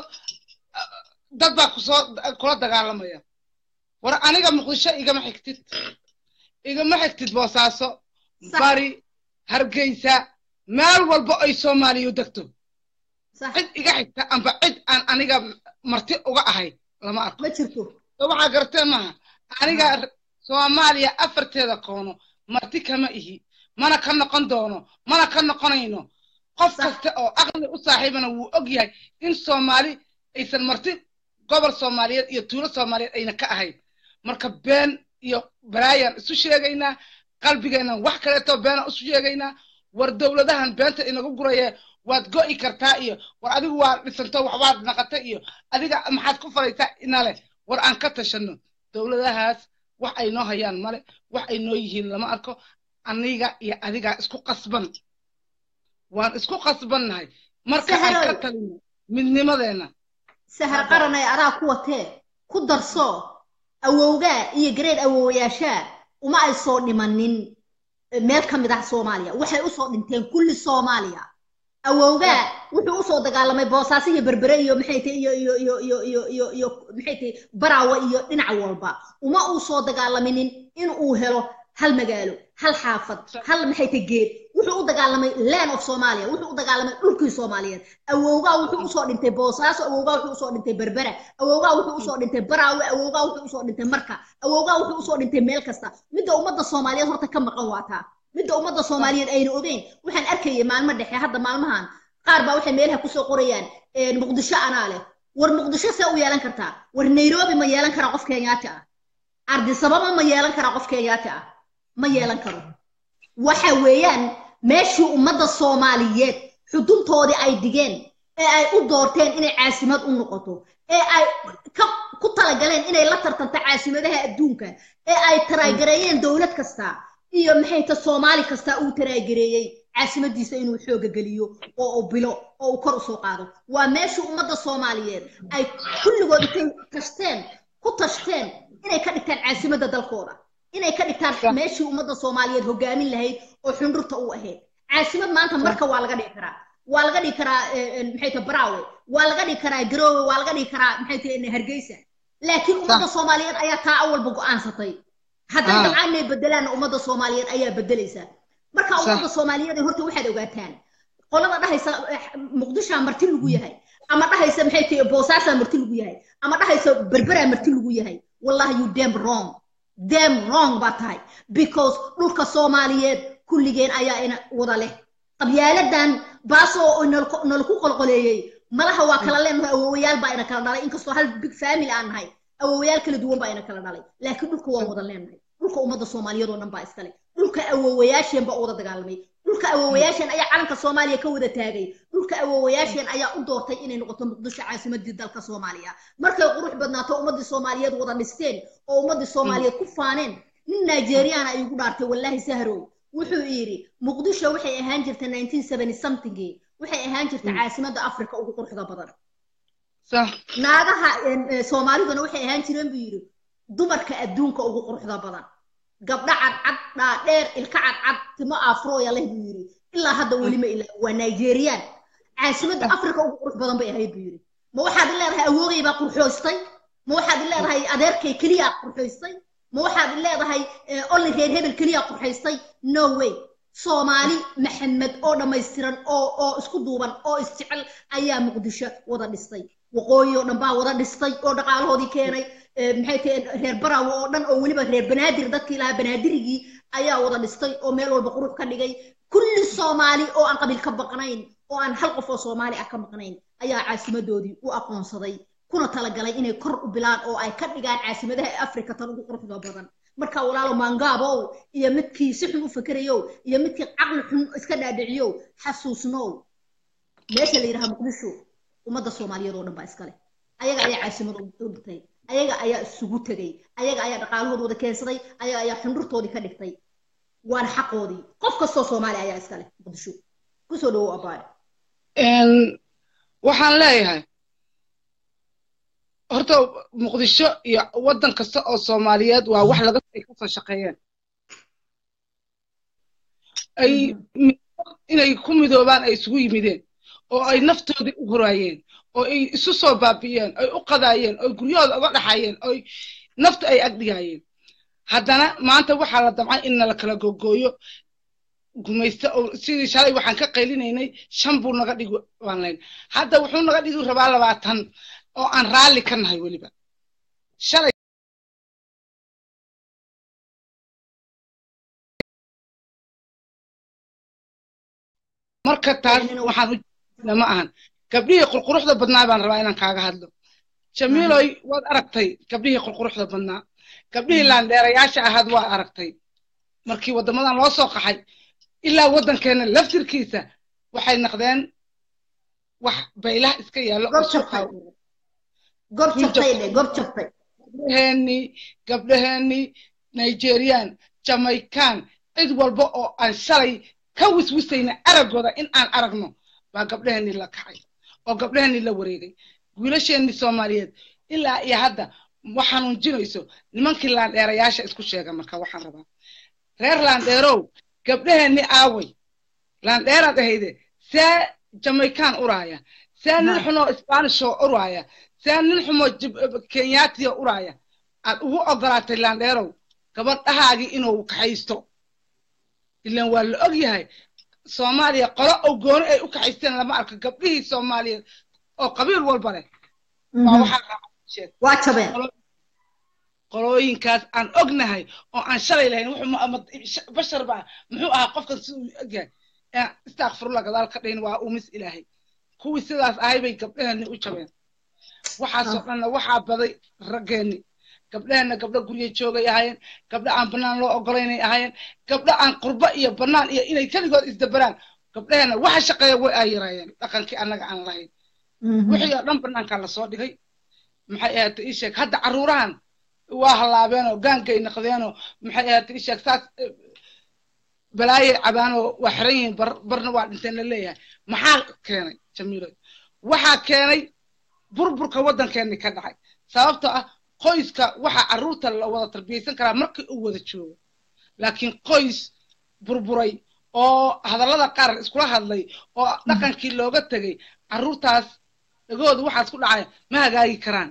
Speaker 2: dad baa kusoo kula dagaalamaya war aniga muqdisho igama xigtid igama xigtid boosaaso bari hargeysa meel walba ay soomaaliya degto cid iga xigta amba cid aan aniga marti uga ahay lama arko
Speaker 1: ma jirto
Speaker 2: waxaa gartee maaha aniga soomaaliya afarteeda koono marti kama ihi mana ka noqon doono mana ka noqonayno qof kasta oo aqli u saaxiibana wuu og yahay in soomaali aysan marti gobol soomaaliyeed iyo tuulo soomaaliyeed ayna ka ahayn marka been iyo balaayaan isu sheegaynaa qalbigeennan wax kaleeto beena isu sheegaynaa war dowladahan beenta inagu guraye waad go'i kartaa iyo war adigu waa dhisanto waxbaad naqata iyo adiga maxaad ku falaysaa inale war aan ka tashanno dowladahaas wax ay noo hayaan male wax ay noo yihiin lama arko aniga iyo adigaa isku qasban waan isku qasbannahay marka aan ka talino midnimadeenna
Speaker 1: sahar qaranay adaa ku watee ku darso awowgaa iyo gareed awowayaashaa uma ay soo dhimanin meel ka mid ah soomaaliya waxay usoo dhinteen kulli soomaaliya awowgaa wuxuu usoo dagaalamay boosaaso iyo berbere iyo maxay tahay iyo iyo iyo iyo iyo iyo iyo maxay tahay baraawe iyo dhinac walba uma uu soo dagaalaminin in uu helo hal magaalo hal xaafad hal maxay tahay geed wuxuu u dagaalamay land of soomaaliya wuxuu u dagaalamay dhulkii soomaaliyeed awowgaa wuxuu usoo dhintay boosaaso awowgaa wuxuu usoo dhintay berbera awowgaa wuxuu usoo dhintay baraawe awowgaa wuxuu usoo dhintay marka awowgaa wuxuu usoo dhintay meel kasta midda ummadda soomaaliyeed horta ka maqan waataa midda ummadda soomaaliyeed ayna ogeyn waxaan arkayay maalmo dhexe hadda maalmahan qaar baa waxay meelaha kusoo qorayaan muqdisho anaa leh war muqdisho see u yeelan kartaa war nairobi ma yeelan karaa qof kenyaati ah ardisababa ma yeelan karaa qof kenyaati ah ma yeelan karo waxa weeyaan meeshii ummadda soomaaliyeed xuduntoodii ay dhigeen ee ay u doorteen inay caasimad u noqoto ee ay ku talagaleen inay la tartanto caasimadaha adduunka ee ay taraagareeyeen dowlad kasta iyo maxay ta soomaali kasta uu taraagareeyey caasimadiisa inuu xooga geliyo oo uu bilo oo uu kor usoo qaado waa meeshii ummadda soomaaliyeed ay kulligood intay tashteen ku tashteen inay ka dhigtaan caasimadda dalkooda inay ka dhigtaan meeshii ummadda soomaaliyeed hogaamin lahayd oo xundhurta u ahayd caasimad maanta marka waa laga dhigi karaa waa laga dhigi karaa maxay tahay baraawe waa laga dhigi karaa garoowe waa laga dhigi karaa maxay tahay hargeysa laakiin ummadda soomaaliyeed ayaa taa awalba go'aansatay hadday dabcaan inay bedelaanna ummadda soomaaliyeed ayaa bedelaysa marka ummadda soomaaliyeed horta waxaad ogaataan qolada dhahaysa muqdishoa marti lagu yahay ama dhahaysa maxay tahay boosaasaa marti lagu yahay ama dhahaysa berberaa marti lagu yahay wallahi you damn wrong damn wrong baa tahay because dhulka soomaaliyeed kulligeen ayaa ina wada leh qabyaaladan baasoo nala ku qolqoleeyey malaha waa kala leenahay awoowayaal baa ina kala dhalay inkastoo hal big family aan nahay awoowayaal kala duwan baa ina kala dhalay laakiin dhulka waa wada leenahay dhulka ummadda soomaaliyeed oo dhan baa iskale dhulka awoowayaasheen baa wada dagaalamay dhulka awoowayaasheen ayaa calanka soomaaliya ka wada taagay dhulka awoowayaasheen ayaa u doortay inay noqoto muqdisho caasimadii dalka soomaaliya markay qurux badnaato ummaddii soomaaliyeed wada dhisteen oo ummaddii soomaaliyeed ku faaneen nin nigeriana ay ugu dhaartay wallaahi sahrow wuxuu yidhi muqdisho waxay ahaan jirta nineteen seventy somethingii waxay ahaan jirta caasimadda africa ugu quruxda badan naagaha soomaaliduna waxay ahaan jireen buu yidhi dumarka adduunka ugu quruxda badan gabdha cadcad dhaadheer ilka cadcad timo afrooya leh buu yidhi ilaa hadda welima ilaa waa nigeriyaan caasimadda africa ugu qurux badan bay ahayd buu yidhi ma waxaad leedahay awoogay baa qurxoystay ma waxaad leedahay adeerkay keliyaa qurxoystay ma waxaad leedahay olli reer hebel keliyaa qurxaystay no way soomaali maxamed oo dhammaystiran oo oo isku duuban oo isjecel ayaa muqdisho wada dhistay waqooyi oo dhan baa wada dhistay oo dhaqaalahoodii keenay maxay tahay reer barawo oo dhan oo weliba reer banaadir dadkii lahaa banaadirigii ayaa wada dhistay oo meel walba qurux ka dhigay kulli soomaali oo aan qabiil ka baqnayn oo aan hal qof oo soomaali ah ka maqnayn ayaa caasimadoodii u aqoonsaday kuna talagalay inay kor u bilaan oo ay ka dhigaan caasimadaha afrika tan ugu quruxda badan marka walaalo maangaabow iyo midkii si xun u fikerayow iyo midkii caqli xun iska dhaadhiciyow xasuusnow meesha la yidhaha muqdisho ummadda soomaaliyeed oo dhan baa iskale ayaga ayaa caasimada u dhigtay ayaga ayaa isugu tegay ayaga ayaa dhaqaalahooda wada keensaday ayaga ayaa xundhurtoodii ka dhigtay waana xaqoodii qof kastoo soomaali ayaa iskale muqdisho kusoo dhawow abaayo
Speaker 2: waxaan leeyahay horta muqdisho iyo waddan kasta oo soomaaliyeed waa wax laga ay kasoo shaqeeyeen ay inay ku midoobaan ay isugu yimideen oo ay naftoodii u horaayeen oo ay isu soo baabi'iyeen ay u qadaayeen oo guryahooda uga dhaxayeen oo nafta ay agdhigaayeen haddana maanta waxaa la damcay in nala kala gogooyo gumaysta oo sidii shalay waxaan ka qaylinaynay shan buu naga dhigi baan layn hadda wuxuu naga dhigi rabaa labaatan oo aan raalli ka nahay weliba shalay marka taas waxaan u ma ahan gabdhihii qurquruxda badnaa baan rabaa inaan kaaga hadlo jamiiloy waad aragtay gabdhihii qurquruxda badnaa gabdhihii laandheerayaasha ahaad waa aragtay markii waddamadan loo soo qaxay ilaa waddankeena laftirkiisa waxay noqdeen wax baylaha iska yaallo oo suuqaa gabdhaheeni gabdhaheeni nigerian jamaican cid walba oo aan shalay ka wiswisayna araggooda in aan aragno baa gabdhaheeni la kacay oo gabdhaheeni la wareegay wiilasheeni soomaaliyeed ilaa iyo hadda ma xanuunjinayso nimankii laandheerayaasha isku sheega marka waxaan rabaa reer laandheerow gabdhaheeni aaway laandheeraad ahayde see jamaican uraaya see nin xunoo sbanishoo uraaya see nin xumoo kenyaatiya uraaya aad ugu ogolaatay laandheerow gabadhahaagii inuu kaxaysto ilan waa la og yahay soomaaliya qolo oo gooni ay u kaxaysteen lama arko gabdhihii soomaaliyeed oo qabiil walba leh
Speaker 1: waa jabeen
Speaker 2: qolooyinkaas aan ognahay oo aan shalay lahayn wuxuu bashar baa muxuu ahaa qofkan si uu ogyahay istakfirullah gadaal ka dhayn waa umis ilaahay kuwii sidaas ahay bay gabdhaheeni u jabeen waxaasoo dhanna waxaa baday raggeeni gabdhaheenna gabdho gurya joogay ahaayeen gabdho aan bannaan loo ogolaynay ahaayeen gabdho aan qurbo iyo bannaan iyo inay keligood isdabaraan gabdhaheenna waxa shaqeeya way ay yaraayeen dhaqankii annaga aan lahayn wixii oo dhan bannaankaa lasoo dhigay maxay ahaatay ii sheeg hadda carruurahan waa halaabeenoo gaangay naqdeenoo maxay ahaatay ii sheeg saas balaayay cabaan oo waa xiran yihiin bar barna waa dhinteen la leeyahay maxaa keenay jamiilo waxaa keenay burburka waddankeeni ka dhacay sababtoo ah qoyska waxa carruurta la wada tarbiyaysan karaa markii uu wada joogo laakiin qoys burburay oo hadallada qaar iskula hadlay oo dhaqankii looga tegay carruurtaas dhagooda waxaas ku dhacay ma hagaagi karaan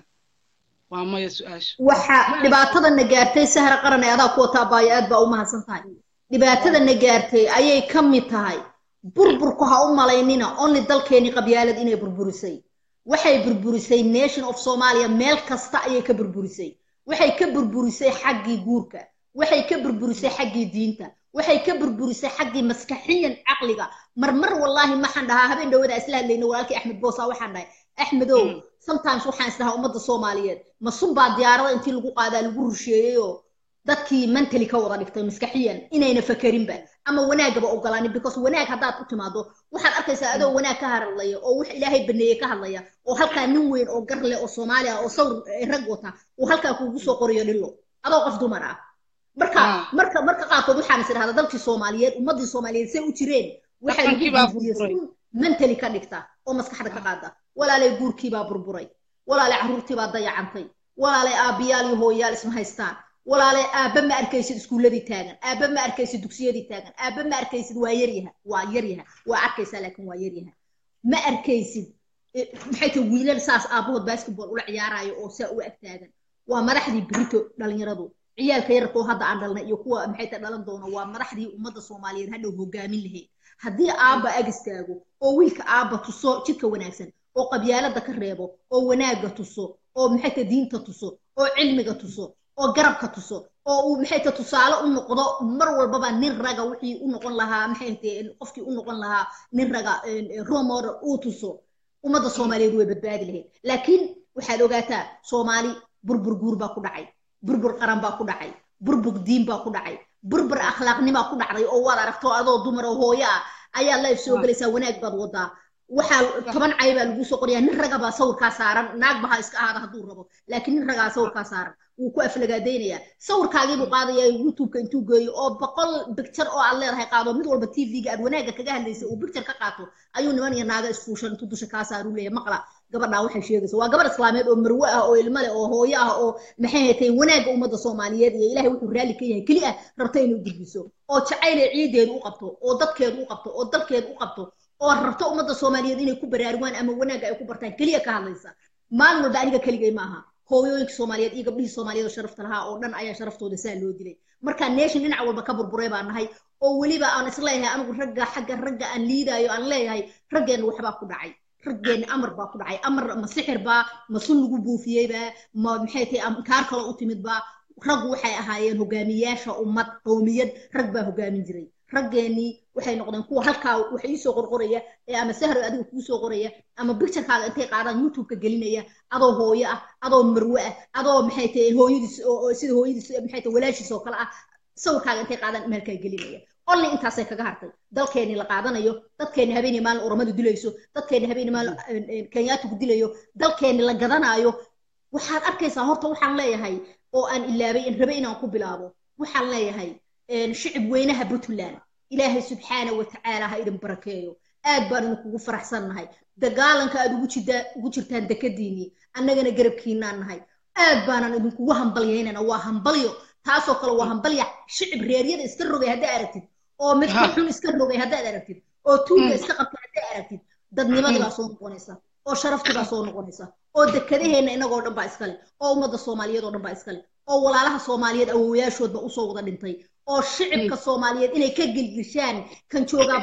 Speaker 2: waa maya su-aasha
Speaker 1: waxa dhibaatadana gaartay sahra qaran ee adaa ku wataa baayo aad baa u mahadsan tahay dhibaatadana gaartay ayay ka mid tahay burburku ha u malaynina only dalkeeni qabyaalad inay burburisay waxay burburisay nation of somalia meel kasta ayay ka burburisay waxay ka burburisay xaggii guurka waxay ka burburisay xaggii diinta waxay ka burburisay xaggii maskaxiyan caqliga marmar wallaahi maxaan dhahaa habeen dhawada isla hadlayna walaalkii axmed boosa waxaan dhahay axmedow sometimes waxaan isdhahaa ummadda soomaaliyeed ma sunbaa diyaarada intii lagu qaadaa lagu rusheeyey oo dadkii mentally ka wada dhigtay maskaxiyan inayna fakerinba ama wanaagaba ogolaanin because wanaag haddaad u timaado waxaad arkaysaa adoo wanaag ka hadlaya oo wax ilaahay baneeye ka hadlaya oo halkaa nin weyn oo gar leh oo soomaali ah oo sawir rag wata uu halkaa kuugu soo qorayo dhillo adoo qof dumar ah marka marka marka qaarkood waxaan is idhahdaa dalkii soomaaliyeed ummaddii soomaaliyeed say u jireen waxay lagu mentally ka dhigta oo maskaxda ka qaada walaalay guurkiibaa burburay walaalay carruurtiibaa dayacantay walaalay aabbiyaal iyo hooyayaal isma haystaan walaalay aabba ma arkaysid iskuulladii taagan aabba ma arkaysid dugsiyadii taagan aabba ma arkaysid waa yaryaha waa yaryaha waa arkaysaa laakiin waa yaryaha ma arkaysid maxay tahay wiilal saas aabbahood basketball ula ciyaaraayo oo saa u ag taagan waa madaxdii berito dhalinyaradu ciyaalka yarkoo hadda aan dhalnay iyo kuwa maxay tahay dhalan doona waa madaxdii ummadda soomaaliyeed hadhow hogaamin lahayd haddii aabba ag istaago oo wiilka aabba tuso jidka wanaagsan oo qabyaalada ka reebo oo wanaagga tuso oo maxay tahay diinta tuso oo cilmiga tuso oo garabka tuso oo uu maxay tahay tusaale u noqdo mar walbaba nin raga wixii u noqon lahaa maxay tahay qofkii u noqon lahaa nin raga romor uu tuso ummadda soomaaliyeed way badbaadi lahayd laakiin waxaad ogaataa soomaali burbur guur baa ku dhacay burbur qaran baa ku dhacay burbur diin baa ku dhacay burbur akhlaaqnimaa ku dhacday oo waad aragto adoo dumar oo hooyo ah ayaa life soo gelaysaa wanaag baad wadaa waxaa toban cay baa lagu soo qorayaa nin raga baa sawirkaa saaran naag baha iska ahaada hadduu rabo laakiin nin ragaa sawirkaa saaran wuu ku aflagaadaynayaa sawirkaagiibuu qaadaya youtubeka intuu geeyo oo boqol bicture oo aad leedahay qaado mid walba tvga aad wanaagga kaga hadlaysa uu bicture ka qaato ayuu niman iyo naaga isfuushan intuu dusha kaa saaruu leeyahay maqla gabadhaa waxay sheegaysa waa gabar islaameed oo marwe ah oo ilmo leh oo hooyo ah oo maxay haytay wanaagga ummadda soomaaliyeed iyo ilaahay wuxuu raalli ka yahay keli ah rabta inuu gudbiso oo jacaylay ciideedu u qabto oo dadkeedu u qabto oo dalkeedu u qabto oo rabto ummadda soomaaliyeed inay ku baraarugaan ama wanaagga ay ku bartaan keliya ka hadlaysa maalin walba aniga keligay maaha hooyooyinka soomaaliyeed iyo gabdhihii soomaaliyeed oo sharafta lahaa oo dhan ayaa sharaftooda saa loo dilay marka nation dhinac walba ka burburay baan nahay oo weliba aan isleeyahay anigu ragga xagga ragga aan liidaayo aan leeyahay raggeenna waxbaa ku dhacay raggeenna amar baa ku dhacay amar ma sixir baa ma sun lagu buufiyeybaa ma maxay tahay kaar kale u timid baa raggu waxay ahaayeen hogaamiyaasha ummad qowmiyad rag baa hogaamin jiray raggeenii waxay noqdeen kuwa halkaa wax iisoo qorqoraya ee ama sahro adiga kuu soo qoraya ama bicturekaaga intay qaadaan youtubeka gelinaya adoo hooyo ah adoo marwe ah adoo maxay tahay hooyadiis oo sida hooyadiis maxay tahay walaashiis oo kale ah sawirkaaga intay qaadaan meelkaa gelinaya only intaasay kaga hartay dalkeenii la qaadanayo dadkeenni habeenii maalin oramadu dilayso dadkeenni habeenii maalin kenyaatigu dilayo dalkeenni la gadanaayo waxaad arkaysaa horta waxaan leeyahay oo aan ilaabay in rabe inaan ku bilaabo waxaan leeyahay shicib weynaha puntland ilaahay subxaana wa tacaala ha idin barakeeyo aad baan idinkugu faraxsannahay dagaalanka aad ugu jirtaa ugu jirtaan dekadiinii annagana garabkiinaan nahay aad baanan idinkugu hambalyaynana waa hambalyo taasoo kale waa hambalya shicib reeryada iska rogay haddaa aragtid oo midka xun iska rogay haddaad aragtid oo tuuga iska qabtay haddaa aragtid dadnimadii baa soo noqonaysa oo sharaftii baa soo noqonaysa oo dekadaheenna inagoo dhan baa iskale oo ummadda soomaaliyeed oo dhan baa iskale oo walaalaha soomaaliyeed awowayaashoodba usoo wada dhintay oo shicibka soomaaliyeed inay ka gelgishaan kan joogaa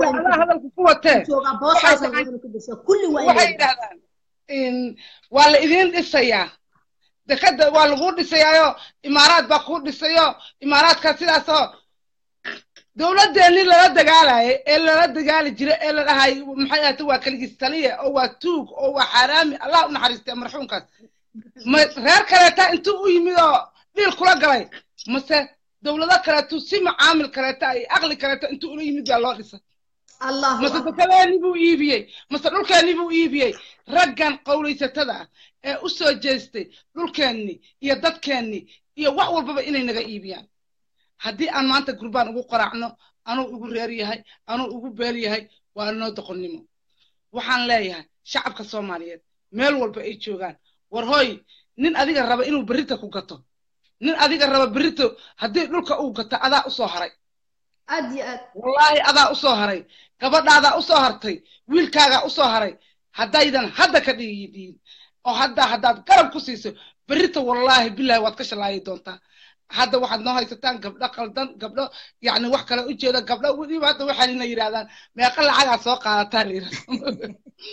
Speaker 2: kulli waxay yidhahdaan waa la idiin dhisayaa dekada waa lagu dhisayaayo imaaraad baa kuu dhisayo imaaraadkaa sidaasoo dowladdeennii lala dagaalayay ee lala dagaali jiray ee la dhahay maxay ahata waa keligiis taliya oo waa tuug oo waa xaaraami allah u naxariistay marxuumkaas ma reer kaleeta intuu u yimid oo dhiil kula galay mase dowlado kaleetu si macaamil kaleeta iyo aqli kaleeta intuu ula yimid baa loo dhisay mase dekadeennii buu iibiyey mase dhulkeennii buu iibiyey raggan qowlaysatada ah ee u soo jeestay dhulkeennii iyo dadkeennii iyo wax walbaba inay naga iibiyaan haddii aan maanta gurbaan ugu qoraacno anuu igu reer yahay anuu igu beel yahay waa noo doqonnimo waxaan leeyahay shacabka soomaaliyeed meel walba ay joogaan war hooy nin adiga raba inuu berrita ku gato nin adiga raba berrito haddii dhulka uu gato adaa usoo haray
Speaker 1: aad iyo aad
Speaker 2: wallaahi adaa usoo haray gabadhaadaa usoo hartay wiilkaagaa usoo haray haddaydan hadda ka dhiidhiin oo hadda haddaad garab ku siiso berrita wallaahi bilahi waad ka shalaayi doontaa hadda waxaad noo haysataan gabdho qaldan gabdho yacni wax kale u jeeda gabdho weliba hadda waxaanina yidhahdaan meeqa lacagaa soo qaadataa la yidhahda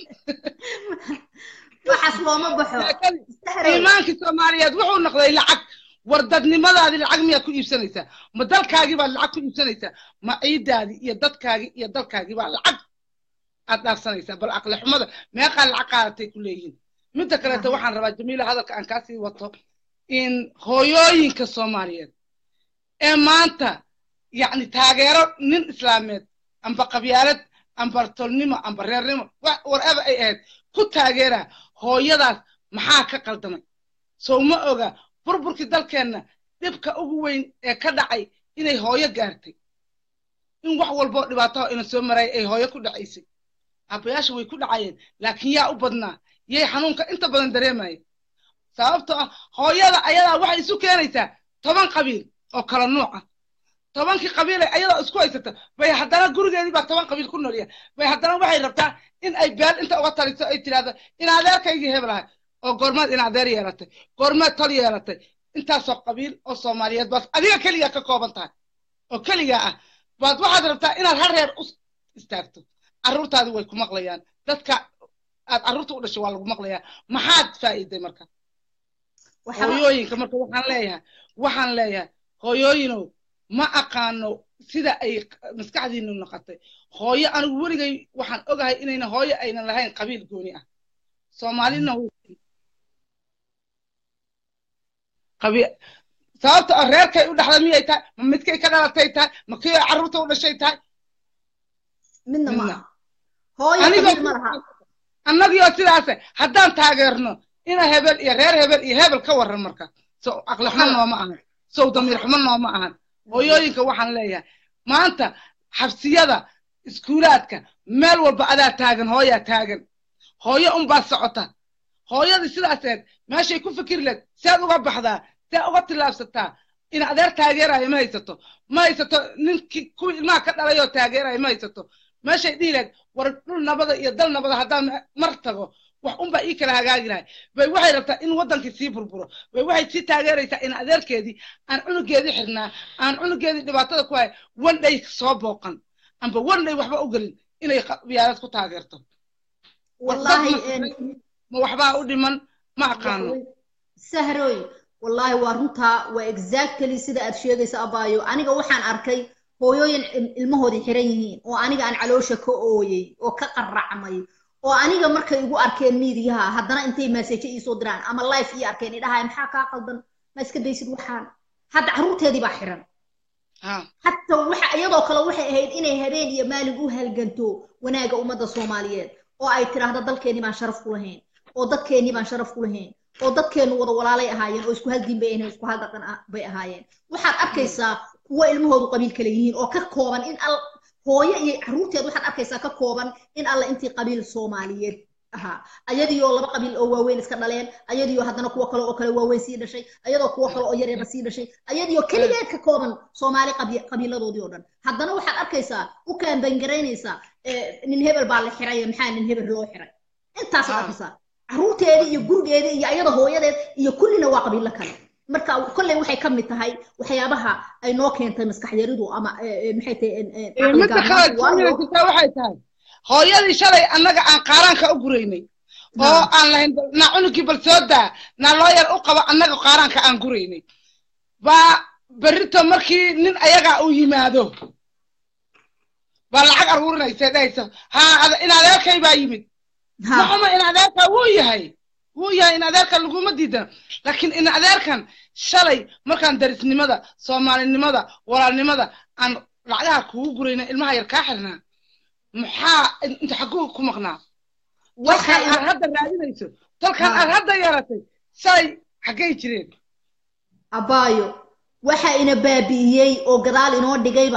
Speaker 1: waxaas looma baxo
Speaker 2: iimaankii soomaaliyeed wuxuu noqday lacag war dadnimadaadii lacag miyaad ku iibsanaysaa ma dalkaagii baad lacag ku iibsanaysaa ma ciidaadii iyo dadkaagii iyo dalkaagii baa lacag aad dhaafsanaysaa bal aqli xumada meeqaa lacag qaadatay ku leeyihiin midda kaleeto waxaan rabaa jamiila hadalka aan kaasii wato in hooyooyinka soomaaliyeed ee maanta yacni taageero nin islaameed amba qabyaalad amba tolnimo amba reernimo whatever ay ahayd ku taageera hooyadaas maxaa ka qaldamay sow ma oga burburkii dalkeenna dhibka ugu weyn ee ka dhacay inay hooyo gaartay in wax walboo dhibaataho ina soo maraya ay hooyo ku dhacaysay aabbayaasha way ku dhacayeen laakiin yaa u badnaa yay xanuunka inta badan dareemayeen sababtoo ah hooyada ayadaa waxay isu keenaysaa toban qabiil oo kala nuuc ah tobankii qabiilay ayadoo isku haysata bay haddana gurigeedii baa toban qabiil ku noolya bay haddana waxay rabtaa in ay beel inta uga taliso ay tidhahdo in adeerkaygii heblahay oo goormaad in adeer yeelatay goormaad tol yeelatay intaasoo qabiil oo soomaaliyeed baad adiga keligaa ka kooban tahay oo keligaa ah baad waxaad rabtaa inaad har reer u istaagto carruurtaadi way ku maqlayaan dadka aad carruurta u dhashay waa lagu maqlayaa maxaad faa'iiday marka hooyooyinka marka waxaan leeyahay waxaan leeyahay hooyooyinow ma aqaano sida ay maskaxdiinu noqotay hooyo anigu weligay waxaan ogahay inayna hooyo aynan lahayn qabiil gooni ah soomaalina sababta oo reerkay u dhaxda miyay tahay ma midkay ka dhalatay tahay ma kii oo carruurta u dhashay tahay
Speaker 1: midna ma hooyo qabiil ma laha
Speaker 2: annagii oo sidaase haddaan taageerno ina hebel iyo reer hebel iyo hebel ka warran marka sow aqli xumo nooma ahan sow damiir xumo nooma ahan hooyooyinka waxaan leeyahay maanta xabsiyada iskuulaadka meel walba adaa taagan hooyaa taagan hooyo unbaa socota hooyadii sidaaseed meeshay ku fikiri leed sead uga baxdaa see uga tillaabsataa in adeer taageerayo ma haysato ma haysato ninkii kuwii ilmaha ka dhalayoo taageerayo ma haysato meeshay dhihi leed war dhul nabada iyo dal nabada haddaan mar tago wax unbaa ii kala hagaagi lahay bay waxay rabtaa in waddankii sii burburo bay waxay sii taageeraysaa in adeerkeedii aan cunugeedii xirnaa aan cunugeedii dhibaatada ku hay wandhay soo booqan amba wandhay waxba u gelin inay qabyaalad ku taageerto ma waxbaa u dhiman ma aqaano
Speaker 1: sahroy wallaahi waa runtaa waa exactly sida aad sheegaysa abaayo aniga waxaan arkay hooyooyin ilmahoodii xiran yihiin oo aniga aan caloosha ka ooyey oo ka qarracmay oo aniga markay igu arkeen miidiyaha haddana intay maaseejo iisoo diraan ama life ii arkeen idhahay maxaa kaa qaldan ma iska daysid waxaan hadda carruurteedii baa xiran hatta waxa iyadoo kale waxay ahayd inay habeen iyo maalin u halganto wanaagga ummadda soomaaliyeed oo ay tidhaahdo dalkeennii baan sharaf ku lahayn oo dadkeennii baan sharaf ku lahayn oo dadkeennu wada walaalay ahaayeen oo isku hal diin bay ahayn isku hal dhaqan bay ahaayeen waxaad arkaysaa kuwo ilmahoodu qabiil kale yihiin oo ka kooban in al hooyo iyo carruurteed waxaad arkaysaa ka kooban in alla intii qabiil soomaaliyeed ahaa ayadiioo laba qabiil oo waaweyn iska dhaleen ayadiioo haddana kuwo kale oo kale waaweyn sii dhashay ayadoo kuwo kale oo yaryarna sii dhashay ayadiioo keligeed ka kooban soomaali qabiiladoodii oo dhan haddana waxaad arkaysaa u kaambangaraynaysaa nin hebel baa la xiray maxaa nin hebel loo xiray intaasaad arkaysaa carruurteedii iyo gurigeedii iyo ayada hooyadeed iyo kullina waa qabiilo kale marka kolley waxay ka mid tahay waxyaabaha ay noo keentay maskax yaridu ama maxay tahay
Speaker 2: midda kale waxay tahay hooyadii shalay annaga aan qaaraanka u guraynay oo aan lahayn na cunugii bal soo daa na loo yar u qabo annaga qaaraanka aan guraynay baa berrito markii nin ayagaa uu yimaado baa lacag aruurinaysa dhahaysa ha in adeerkay baa yimid maxuma in adeerka wuu yahay wuu yahay in adeerka laguma diidana laakiin in adeerkan shalay markaan darisnimada soomaalinimada walaalnimada aan lacagaha kugu gurayna ilmaha yar kaa xirnaa maxaa inta xaguu ku maqnaa tolkaan aad hadda raadinayso tolkaan aad hadda yeeratay shalay xaggay jireen
Speaker 1: abaayo waxa ina baabi'iyey oo gadaal inoo dhigayba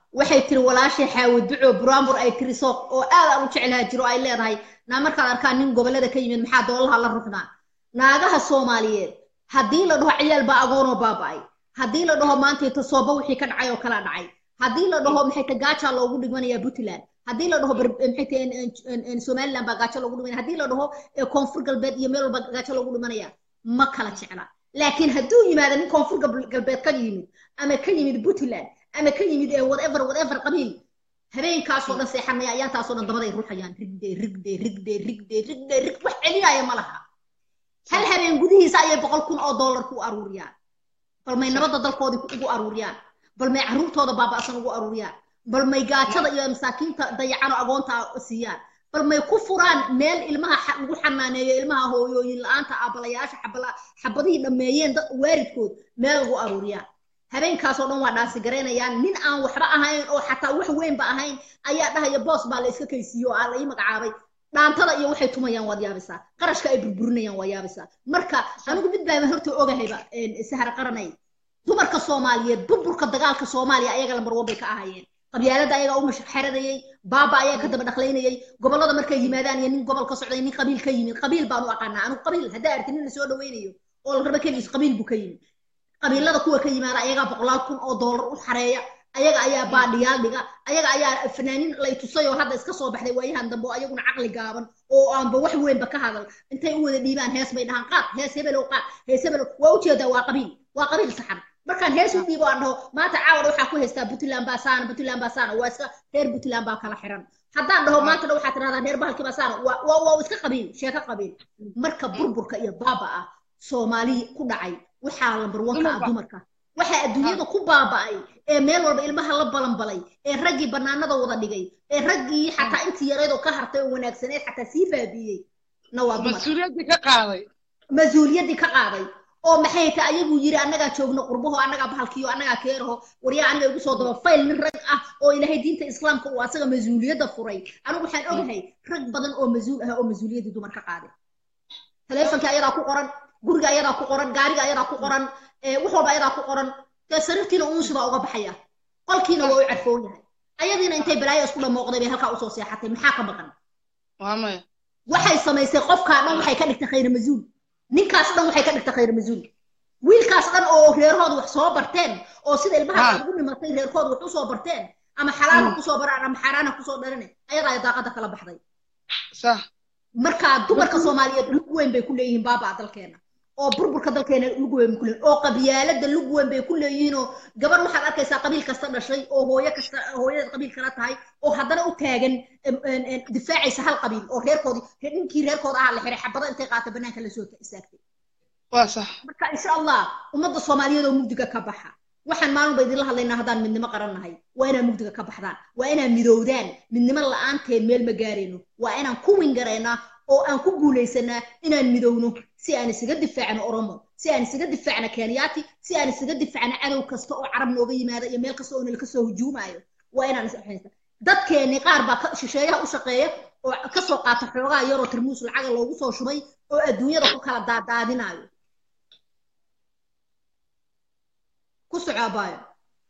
Speaker 1: waxay tiri walaashay xaawo duco buraanbur ay tiri soo oo aad aan u jeclaha jiro ay leedahay naa markaad arkaan nin gobollada ka yimid maxaa doolaha la ruxnaa naagaha soomaaliyeed haddii la dhaho ciyaal baa agoonoo baaba'ay haddii la dhaho maantayta sooba wixii ka dhacay oo kala dhacay haddii la dhaho maxay ta gaajaa loogu dhigmanayaa puntland haddii la dhaho maxay ta somaliland baa gaajo loogu dhimanaya haddii la dhaho koonfur galbeed iyo meel walba gaajo loogu dhimanaya ma kala jecla laakiin hadduu yimaado nin koonfur galbeed ka yimid ama ka yimid puntland ama ka yimid whatever whatever qabiil habeenkaasoo dhan seexanaya ayaantaasoo dhan dabaday ruuxayaan rigde rigde rigde rigde rigde rig wax celinaya ma laha hal habeen gudihiisa ayay boqol kun oo dollar ku aruuriyaan bal may nabadda dalkoodii ugu aruuriyaan bal may carruurtooda baaba'san ugu aruuriyaan bal may gaajada iyo masaakiinta dayacan oo agoonta siiyaan bal may ku furaan meel ilmaha lagu xanaaneeyo ilmaha hooyooyin la-aanta aabalayaasha xabadihii dhammeeyeen waaridkood meel lagu aruuriyaan habeenkaasoo dhan waa dhaasi garaynayaan nin aan waxba ahayn oo xataa wax weynba ahayn ayaa dhahaya boos baa la iska kaysiiyo oo aa la ii magacaabay dhaantada iyo waxay tumayaan waad yaabisaa qarashka ay burburinayaan waa yaabisaa marka anigu mid baaba horta ogahayba sahar qaranay dumarka soomaaliyeed burburka dagaalka soomaaliya ayaga lambar wan bay ka ahaayeen qabyaalada ayagaa u mashxeradayey baaba ayaa ka daba dhaqlaynayey gobollada markay yimaadaan iyo nin gobol ka socday nin qabiil ka yimid qabiil baan u aqaanaa anigu qabiil haddaa arti nin la soo dhawaynayo oo la raba keligiis qabiil buu ka yimid qabiilada kuwa ka yimaada ayagaa boqolaal kun oo doolar u xareeya ayaga ayaa baadhiyaal dhiga ayaga ayaa fanaaniin lay tusay oo hadda iska soo baxday waayahan dambe oo ayaguna caqli gaaban oo aanba wax weynba ka hadal intay u wada dhiibaan hees bay dhahaan qaad hees hebelow qaad hees hebelow waa ujeedaa waa qabiil waa qabiil saxan markaan hees u dhiibo aan dhaho maanta caawad waxaa ku haystaa puntland baa saana puntland baa saana waa iska reer puntland baa kala xiran haddaan dhaho maanta dha waxaad tirahdaan reer bahalkii baa saana waa waa iska qabiil sheeko qabiil marka burburka iyo baaba ah soomaali ku dhacay waxaa lambar wanka ah dumarka waxaa adduunyada ku baaba'ay ee meel walba ilmaha la balanbalay ee raggii bannaanada wada dhigay ee raggii xataa intii yaraydoo ka hartay oo wanaagsaneed xataa sii baabiiyey na waa
Speaker 2: mas-uuliyaddii ka qaaday
Speaker 1: mas-uuliyaddii ka qaaday oo maxay ta ayagu yiri annagaa joogno qurbaho annagaa bahalkiyo annagaa keeraho waryaa aniga igu soo daba fayl nin rag ah oo ilaahay diinta islaamka uu asaga mas-uuliyadda furay anigu waxaan ogahay rag badan oo mas-uul ah oo mas-uuliyaddii dumar ka qaaday taleefonkii ayadaa ku qoran guriga ayadaa ku qoran gaariga ayadaa ku qoran wax walba ayadaa ku qoran dee sariirtiina uunsi baa uga baxaya qolkiina waa u carfoon yahay ayadiina intay balaayo isku dhamooqday bay halkaa usoo seexatay maxaa ka maqan waxay samaysay qofkaa dhan waxay ka dhigtay khayr mas-uul ninkaas dhan waxay ka dhigtay khayr mas-uul wiilkaas dhan oo reerhooda wax soo barteen oo sida ilmaha ugu dhimatay reerkooda wax usoo barteen ama xalaala kusoo baraan ama xaaraana kusoo dharane ayadaa daaqada kala baxday marka dumarka soomaaliyeed lug weyn bay ku leeyihiin baabaa dalkeena oo burburka dalkeena lug weyn ku leeyihin oo qabyaalada lug weyn bay ku leeyihiinoo gabar waxaad arkaysaa qabiil kasta dhashay oo hooyo kasta hooyadeed qabiil kala tahay oo haddana u taagan difaacaysa hal qabiil oo reerkoodii ninkii reerkooda ahaa la xiray xabado intay qaata banaanka lasoo istaagtay
Speaker 2: waa sax
Speaker 1: marka insha allah ummadda soomaaliyeed oo mugdiga ka baxa waxaan maalinba idinla hadlaynaa haddaan midnimo qarannahay waa inaan mugdiga ka baxdaan waa inaan midowdaan midnimo la'aanteen meel ma gaarayno waa inaan ku wingaraynaa oo aan ku guulaysanaa inaan midowno si aan isaga difaacno oromo si aan isaga difaacno kenyaati si aan isaga difaacno cadow kasta oo carab nooga yimaada iyo meel kasta oo nalka soo hujuumayo waa inaan is dadkeenni qaar baa shisheeyaha u shaqeeya oo ka soo qaata xoogaa yaroo tarmuus lacaga loogu soo shubay oo adduunyada ku kala daadaadinayo ku socaabayo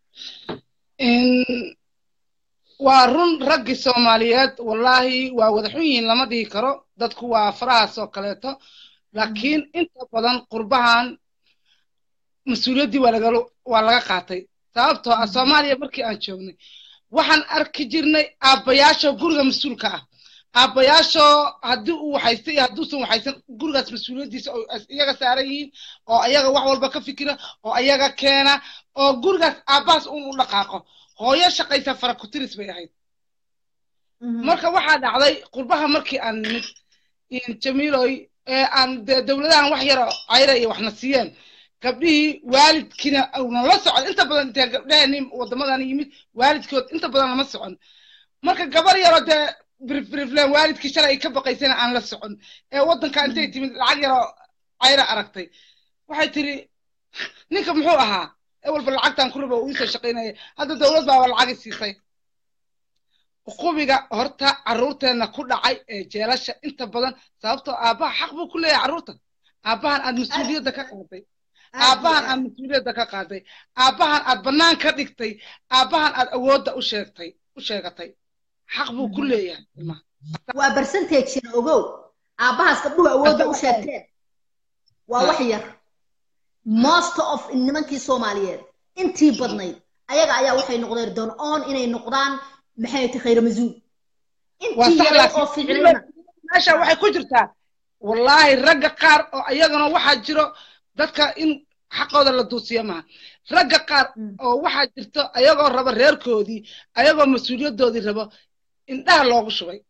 Speaker 2: waa run raggii soomaaliyeed wallaahi waa wada xun yihiin lama dhihi karo dadku waa farahaas oo kaleeto laakiin inta badan qurbahan mas-uuliyaddii waa laga waa laga qaatay sababtoo ah soomaaliya markii aan joognay waxaan arki jirnay aabbayaashoo guriga mas-uulka ah aabbayaashoo haddii uu waxaysta iyo hadduusan waxaysan gurigaas mas-uuliyaddiisa oo iyaga saaran yihiin oo ayaga wax walba ka fikira oo ayaga keena oo gurigaas aabbahaas un u dhaqaaqo hooyo shaqaysa farakutiris bay ahayd marka waxaa dhacday qurbaha markii aan nimid jamiiloy ee aan dee dowladahan wax yaro cayra iyo waxna siiyeen gabdhihii waalidkiina una la socon inta badan intee gabdhahani waddamadan yimid waalidkood inta badan lama socon marka gabar yaroo dee birifbirifleen waalidkii shalay ay ka baqaysana aan la socon ee waddanka intay timid lacag yaroo cayra aragtay waxay tiri ninka muxuu ahaa ee walba lacagtan ku raba uu isoo shaqaynaya hadda dowlad baaba lacagi siisay qubiga horta carruurteenna ku dhacay ee jeelasha inta badan sababtoo aabbaha xaq buu ku leeyahay carruurta aabbahan aad mas-uuliyadda ka qaaday aabbahan aad mas-uuliyadda ka qaaday aabbahan aad bannaan ka dhigtay aabbahan aad awoodda u sheegtay u sheegatay xaq buu ku leeyahay ilmaha
Speaker 1: waa percentageina ogow aabbahaas gabdhuhu awoodda u sheegteen waa wax yar most of nimankii soomaaliyeed intii badnayd ayaga ayaa waxay noqdeen doon on inay noqdaan maxay tahay khayra masuul intii yaray oo ficilina
Speaker 2: meesha waxay ku jirtaa wallaahi ragga qaar oo ayagana waxaa jiro dadka in xaqooda la duusiyo maaha ragga qaar oo waxaa jirto ayagoo raba reerkoodii ayagoo mas-uuliyaddoodii rabo indhaha loogu shubay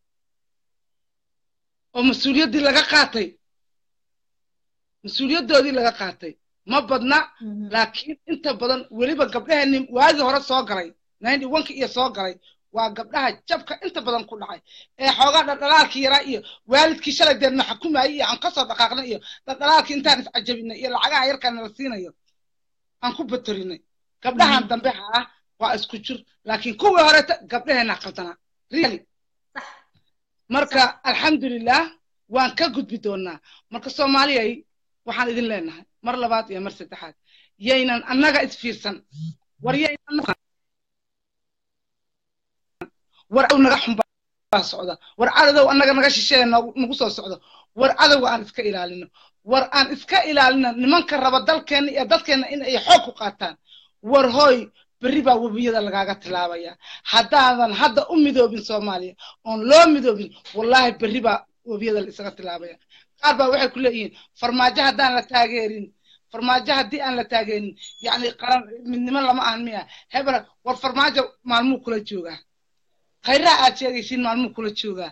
Speaker 2: oo mas-uuliyaddii laga qaatay mas-uuliyaddoodii laga qaatay ma badna laakiin inta badan weliba gabdhaheenni waagii hore soo galay ninety oneki iyo soo galay waa gabdhaha jabka inta badan ku dhacay ee xoogaa dhaldhalaalkii yaraa iyo waalidkii shalay deedna xukumayay iyo aan kasoo dhaqaaqnay iyo dhaldhalaalkii intaan iscajabinay iyo lacagaha yarkaa nala siinayo aan ku batorinay gabdhahan dambe haa waa isku jir laakiin kuwii horeta gabdhaheena qaldanaa really marka alxamdulilah waan ka gudbi doonaa marka soomaaliyay waxaan idin leenahay mar labaad iyo mar saddexaad yaynan annaga isfiirsan war yaynan war naga xumbaa socda war cadow annaga naga shisheeya nagu soo socdo war cadowga aan iska ilaalino war aan iska ilaalino nimanka raba dalkeenna iyo dadkeenna in ay xoog ku qaataan war hooy berri baa webiyada lagaaga tilaabaya haddaadan hadda u midoobin soomaaliya oon loo midoobin wallaahi berri baa webiyada la isaga tilaabaya qaar baa waxay ku leeyihiin farmaajo haddaan la taageerin farmaajo haddii aan la taageerin yacni qaran midnimo lama ahan miya hebel war farmaajo maalmuu kula joogaa khayraha aad sheegaysiin maalmuu kula joogaa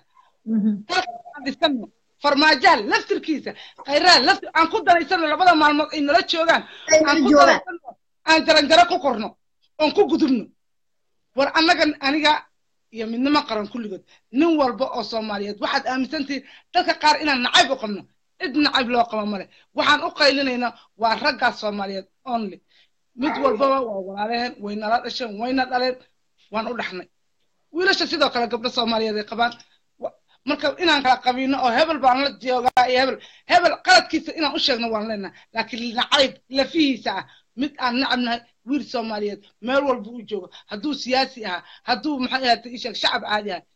Speaker 2: dhisano farmaajaha laftirkiisa khayraha laftir aan ku danaysano labada maalmood ay nala joogaan aan ku danaysano aan jaranjaro ku korno oon ku gudubno war annaga aniga iyo midnimo qaran kulligood nin walba oo soomaaliyeed waxaad aaminsantihiin dadka qaar inaan nacayb u qabno cid nacayb loo qabo male waxaan u qaylinaynaa waa raggaas soomaaliyeed only mid walbaba waa walaalaheen way nala dhasheen wayna dhaleen waan u dhaxnay wiilasha sidoo kale gabdho soomaaliyeed ay qabaan marka inaan kala qabiino oo hebel baan la joogaa iyo hebel hebel qaladkiisa inaan u sheegno waan leenahay laakiin nacayb lafihiisa ah mid aan nacabnahay wiil soomaaliyeed meel walba uu joogo hadduu siyaasi ahaa hadduu maxay ahaatay isheeg shacab caadi ahay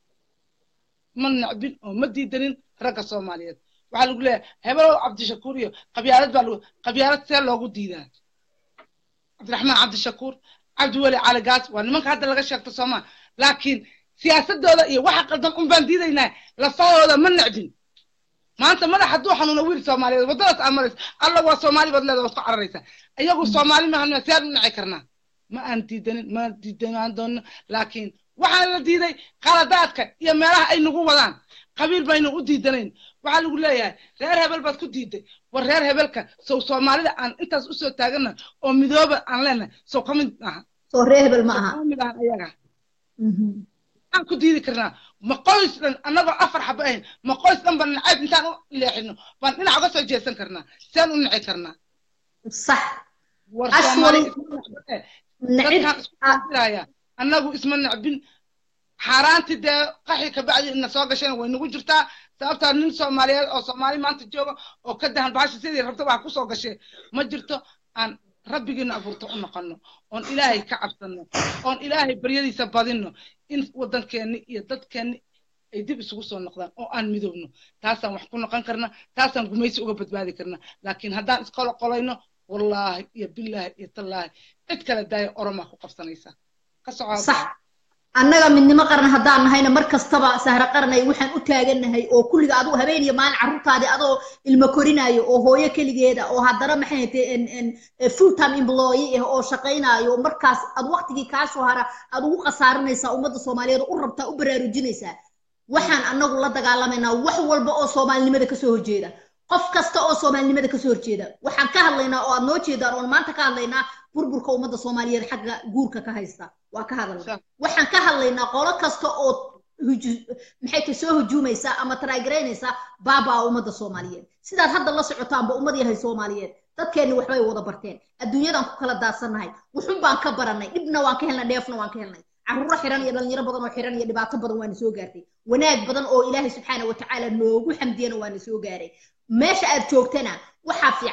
Speaker 2: ma nacbin oo ma diidanin ragga soomaaliyeed waxaa lagu leeyahay hebelow cabdishakuur iyo qabyaalad baa lagu qabyaalad see loogu diidaa cabdiraxmaan cabdishakuur cabdiweli cali gaas waa nimanka hadda laga sheegto soomaa laakiin siyaasadooda iyo waxa qaldan un baan diidaynaa lafahooda ma nacbin maanta madax hadduu xanuuno wiil soomaaliyeed waddadaas aad maraysa alla waa soomaali baad leeda waad ku cararaysaa iyagu soomaali maahan siyaan u naci karnaa ma aan diidanin ma diidanaan doono laakiin waxaa la diiday qaladaadka iyo meelaha ay nagu wadaan qabiil baynu u diidanayn waxaa lagu leeyahay reer hebel baad ku diiday war reer hebelka sow soomaalida aan intaas usoo taagana oo midooba aan leenahay sow ka mid aha
Speaker 1: soo reer hebel ma aha
Speaker 2: mid ahan ayaga aan ku diidi karnaa ma qoys dhan annagoo afar xaba ahayn ma qoys dhan baan nacayb intaan u leexino baan dhinac uga soo jeesan karnaa seen u nici karnaa
Speaker 1: sax
Speaker 2: war soomaali dadkaan isku diraya annagu isma nacbin xaaraantii dee qaxi kabacdi ina soo gasheen way nagu jirtaa sababtaa nin soomaaliyeed oo soomaali maanta jooga oo ka dahan baasha sidii rabta wax kusoo gashee ma jirto aan rabbigiina abuurto u noqono oon ilaahay ka cabsano oon ilaahay baryadiisa badino in waddankeenni iyo dadkeenni ay dib isugu soo noqdaan oo aan midoobno taasaan wax ku noqon karna taasaan gumaysi uga badbaadi karna laakiin haddaan isqolo qolayno wallaahi iyo billaahi iyo tallaahi cid kale daaya oromaa ku qabsanaysaa ka soco
Speaker 1: sax annaga midnimo qaran haddaan nahayna mar kastaba sahro qaranay waxaan u taagannahay oo kulliga adigu habeen iyo maalin carruurtaadii adoo ilmo korinaayo oo hooyo keligeeda oo haddana maxay tahay full time employee ah oo shaqaynaayo markaas ad waqtigii kaa soo hara aad ugu khasaarinaysaa ummadda soomaaliyeed u rabtaa u baraarujinaysaa waxaan annagu la dagaalamaynaa wax walba oo soomaalinimada kasoo horjeeda qof kasta oo soomaalinimada kasoo horjeeda waxaan ka hadlaynaa oo aad noo jeedaan oon maanta ka hadlaynaa burburka ummadda soomaaliyeed xagga guurka ka haysta waa ka hadalna waxaan ka hadlaynaa qolo kasta oo maxay ta soo hujuumaysa ama taraagaraynaysa baabaa ummadda soomaaliyeed sidaad hadda la socotaanba ummad yahay soomaaliyeed dadkeenni waxbay wada barteen adduunyadan ku kala daadsannahay wuxun baan ka barannay dhibna waan ka helnay dheefna waan ka helnay carruuro xiran iyo dhalinyaro badan oo xiran iyo dhibaato badan waana soo gaartay wanaag badan oo ilaahay subxaana watacaala noogu xamdiyana waana soo gaaray meesha aad joogtana waxaa fiican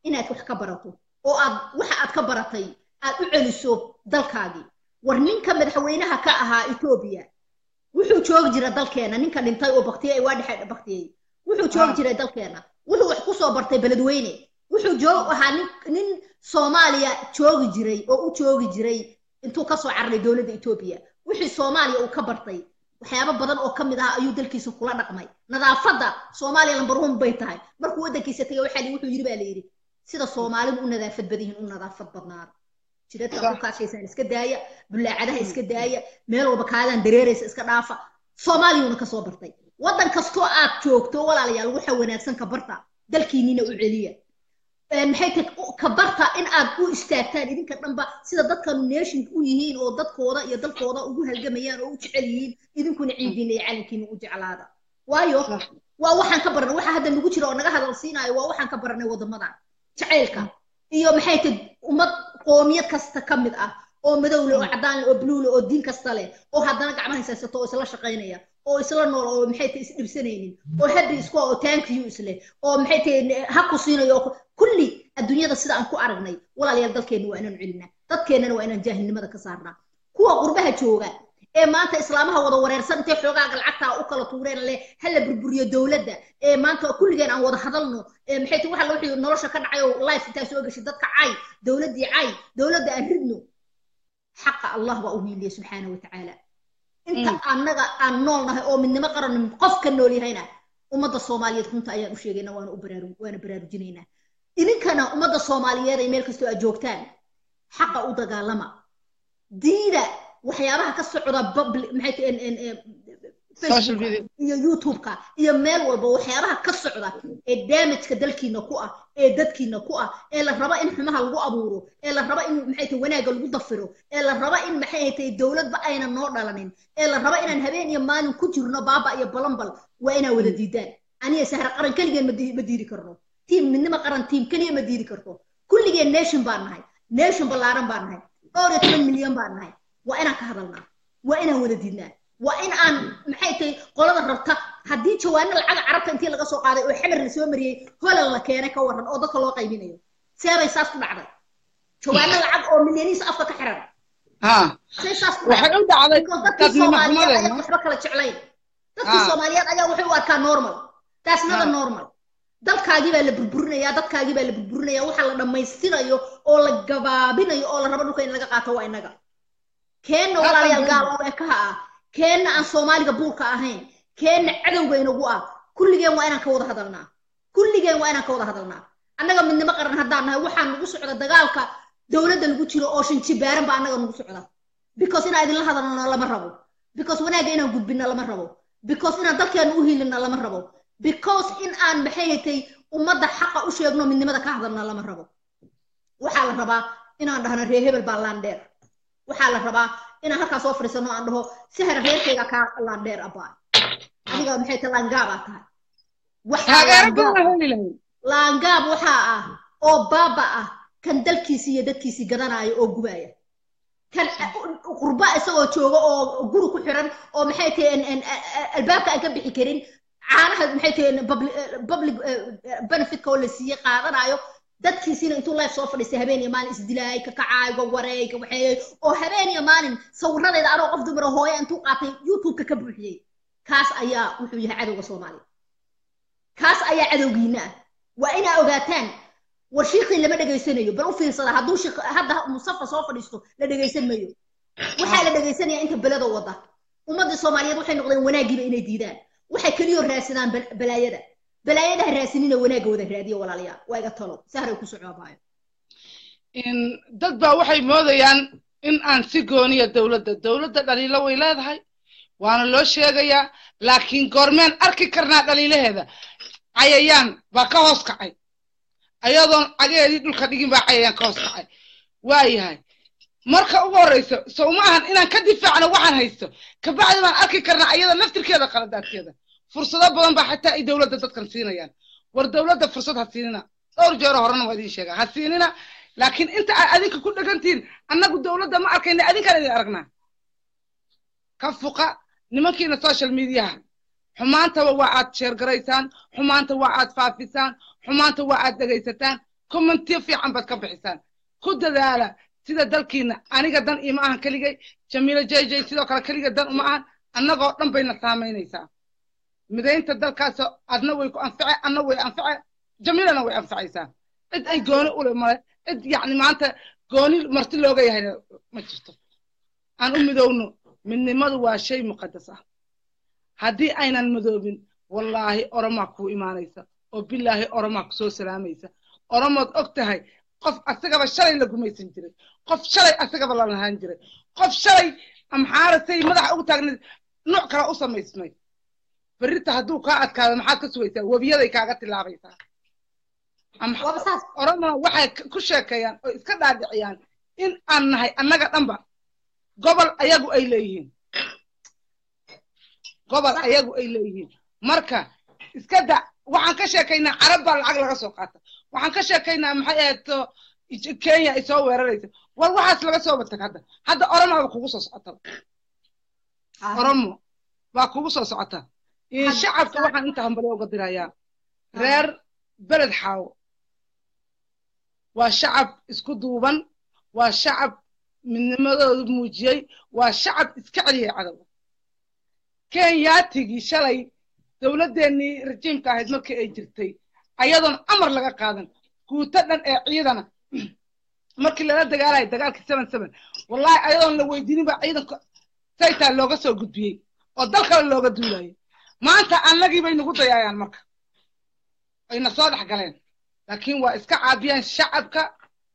Speaker 1: inaad wax ka barato oo aad waxa aad ka baratay aad u celiso dalkaagii war ninka madaxweynaha ka ahaa etoobiya wuxuu joogi jira dalkeena ninka dhintay oo baktiyey waa dhexe baktiyey wuxuu joogi jiray dalkeena wuxuu wax ku soo bartay beledweyne wuxuu joog ahaa nin nin soomaaliya joogi jiray oo u joogi jiray intuu kasoo cararay dowladda etoobiya wixii soomaaliya uu ka bartay waxyaabo badan oo ka mid ah ayuu dalkiisa kula dhaqmay nadaafadda soomaaliya lambar one bay tahay markuu waddankiisa tegay waxaa wuxuu yidhi baa la yidhi sida soomaalidu u nadaafad badan yihiin u nadaafad badnaada jiradka dhulkaashaysaan iska daaya bullaacadaha iska daaya meel walba kaadaan dareeraysa iska dhaafa soomaaliyuuna kasoo bartay waddan kastoo aad joogto walaalayaal waxa wanaagsan ka barta dalkiinina u celiya maxay tahay ka barta in aad u istaagtaan idinka dhanba sida dadkanu nation u yihiin oo dadkooda iyo dalkooda ugu halgamayaan oo u jecel yihiin idinkuna ciidiina iyo calankiina u jeclaada waayo waa waxaan ka baranay waxa hadda nagu jira oo naga hadal siinaayo waa waxaan ka baranay waddamadan jacaylka iyo maxay tahay ummad qoomiyad kasta ka mid ah oo madow leh oo caddaan leh oo blue leh oo diin kasta leh oo haddana gacmaha haysato oo isla shaqaynaya oo isla nool oo maxay tahay isdhibsanaynin oo happy isku oo thank you isleh oo maxay tahay ha ku siinayo kulli adduunyada sida aan ku aragnay walaalayaal dalkeenna waa inaan celinaa dadkeennana waa inaan jaahilnimada ka saarnaa kuwa qurbaha jooga ee maanta islaamaha wada wareersan intay xoogaaga lacagtaa u kala tuureen leh hala burburiyo dowladda ee maanta kulligeen aan wada hadalno ee maxay tahay waxa wixii nolosha ka dhacay oo life intaa soo gashay dadka cay dowladdii cay dowladda aan ridno xaqa allah baa u hiiliya subxaana wa tacaala inta annaga aan nool nahay oo midnimo qaran qof ka nool yahayna ummadda soomaaliyeed runta ayaan u sheegayna waana u baraaru waana baraarujinaynaa idinkana ummadda soomaaliyeed ay meel kastoo aad joogtaan xaqa u dagaalama diida waxyaabaha ka socda maxay iyo youtube-ka iyo meel walba waxyaabaha ka socda ee damageka dalkiina ku ah ee dadkiina ku ah ee la raba in xumaha lagu abuuro ee la raba in maxay tahay wanaagga lagu dafiro ee la raba in maxay tahay dowladba ayna noo dhalanin ee la raba inaan habeen iyo maalin ku jirno baaba iyo balanbal waa inaa wada diidaan aniga sahra qaran keligeen ma diidi karno tiim midnimo qaran tiim keliya ma diidi karto kulligeen nation baan nahay nation ballaaran baan nahay dhowr iyo toban milyan baan nahay waa inaan ka hadalnaa waa inaan wada diidnaa waa in aan maxay tahay qolada rabta haddii jawaano lacaga carabta intii laga soo qaaday oo xamar la soo mariyey holal la keenay ka waran oo dadka loo qaybinayo seebay saas ku dhacday jawaano lacag oo milyaniisa afka ka xiran say saas ku
Speaker 2: waxay u dhacday
Speaker 1: dadkii soomaaliyeed ayaa waxba kala jeclayn dadkii soomaaliyeed ayaa waxay u arkaa normal taas nada normal dalkaagii baa la burburinayaa dadkaagii baa la burburinayaa waxa la dhammaystirayo oo la gabaabinayo oo la rabo dhulka in laga qaato waa innaga keenna walaalayaal gaal oo ekaha ah keenna aan soomaaliga buurka ahayn keenna cadowga inagu ah kulligeen waa inaan ka wada hadalnaa kulligeen waa inaan ka wada hadalnaa annaga midnimo qaran haddaan nahay waxaa nagu socda dagaalka dowladda lagu jiro oo shinjibaaran baa annaga nagu socda because inaan idinla hadalno lama rabo because wanaagga inaan gudbinna lama rabo because inaan dalkeena u hiilinna lama rabo because in aan maxay hatay ummadda xaqa u sheegno midnimada ka hadalna lama rabo waxaa la rabaa inaan dhahno reer hebel baa laandheer waxaa la rabaa inaan halkaa soo fadhiisano aan dhaho sihar reerkayga kaa laandheer abaa adiga maxay tahay laangaabaa tahay laangaab waxaa ah oo baaba ah kan dalkiisii iyo dadkiisii gadanaayo oo gubaaya kan qurba isagoo jooga oo guri ku xiran oo maxay tahay albaabka aan ka bixi karin caanaha maxay tahay public benefitka oo la siiyey qaadanayo dadkiisiina intuu life soo fadhiistay habeen iyo maalin isdilaay ka kacaay ka wareey ka waxeeyey oo habeen iyo maalin sawiradeeda anoo qof dumar oo hooya intuu qaatay youtube-ka ka buuxiyey kaas ayaa wuxuu yahay cadowga soomaaliya kaas ayaa cadowgiina ah waa inaa ogaataan war shiiqii lama dhegaysanayo bal u fiirsada hadduu shiiq hadda musafa soo fadhiisto la dhegaysan mayo waxaa la dhegaysanaya inta belada wada ummaddii soomaaliyeed waxay noqdeen wanaagiiba inay diidaan waxay keliyoo raadsadaan balaayada balaayada ha raasinina wanaagga wada raadiyo walaalayaal waa iga talo sahray ku socobaayo
Speaker 2: dad baa waxay moodayaan in aan si gooniya dowladda dowladda dhaliilo way leedahay waana loo sheegayaa laakiin goormeen arki karnaa dhaliilaheeda cayayaan baa ka hoos kacay ayadoon cageedii dhulka dhigin baa cayayaan ka hoos kacay waayahay marka ugu horreyso sow ma ahan inaan ka difaacno waxaan haysto kabacdi baan arki karnaa ayada naftirkeeda qaladaadkeeda fursado badan baa xataa ay dowladda dadkan siinayaan war dowladda fursad ha siinina dhowr jeero horena waa idiin sheegaa ha siinina laakiin inta aad adinka ku dhegantihiin annagu dowladda ma arkayna adinkaan idin aragnaa ka fuqa nimankiina social mediaha xumaantaba waa aad sheergaraysaan xumaanta waa aad faafisaan xumaanta waa aad dhegaysataan commentiyo fiican baad ka bixisaan ku dadaala sida dalkiina aniga dan ima ahan keligay jamiilo jj sidoo kale keliga dan uma ahan annagoo dhan bayna saamaynaysaa midaynta dalkaasoo adna way ku anface adna way anface jamiilana way anfacaysaa cid ay gooni ule male cid yacni maanta gooni marti looga yahayna ma jirto aan u midowno midnimadu waa shay muqadas ah haddii aynan midoobin wallaahi oromaa kuu imaanaysa oo bilaahi oromaa ku soo salaamaysa oromood og tahay qof asagaba shalay la gumaysan jiray qof shalay asagaba la lahaan jiray qof shalay amxaarasay madaxa ugu taagnayd nooc kale u samaysmay berrita hadduu kaa adkaado maxaad ka sugaysaa webiyaday kaaga tilaabaysaa oromona waxay ku sheekeeyaan oo iska dhaadhiciyaan in aan nahay annaga dhanba gobol ayagu ay leeyihiin gobol ayagu ay leeyihiin marka iska da waxaan ka sheekaynaa carab baa lacag laga soo qaata waxaan ka sheekaynaa maxay ahayd kenya ay soo weeraraysa war waxaas laga soo batag hadda hadda oromoba kugu soo socota oromo baa kugu soo socota shacabka waxaan inta hambali uga dirayaa reer beled xaawo waa shacab isku duuban waa shacab midnimadoodu muujiyey waa shacab iska celiyay cadowga kenyaatigii shalay dowladdeennii rajiimka ahayd markii ay jirtay ayadoon amar laga qaadan guuto dhan ee ciidana markii lala dagaalaya dagaalkii seven seven wallahi ayadoon la weydiinin baa ciidanka saytaa looga soo gudbiyey oo dal kale looga duulayay maanta annagii bay nagu dayaayaan marka ayna soo dhex galeen laakiin waa iska caabiyaan shacabka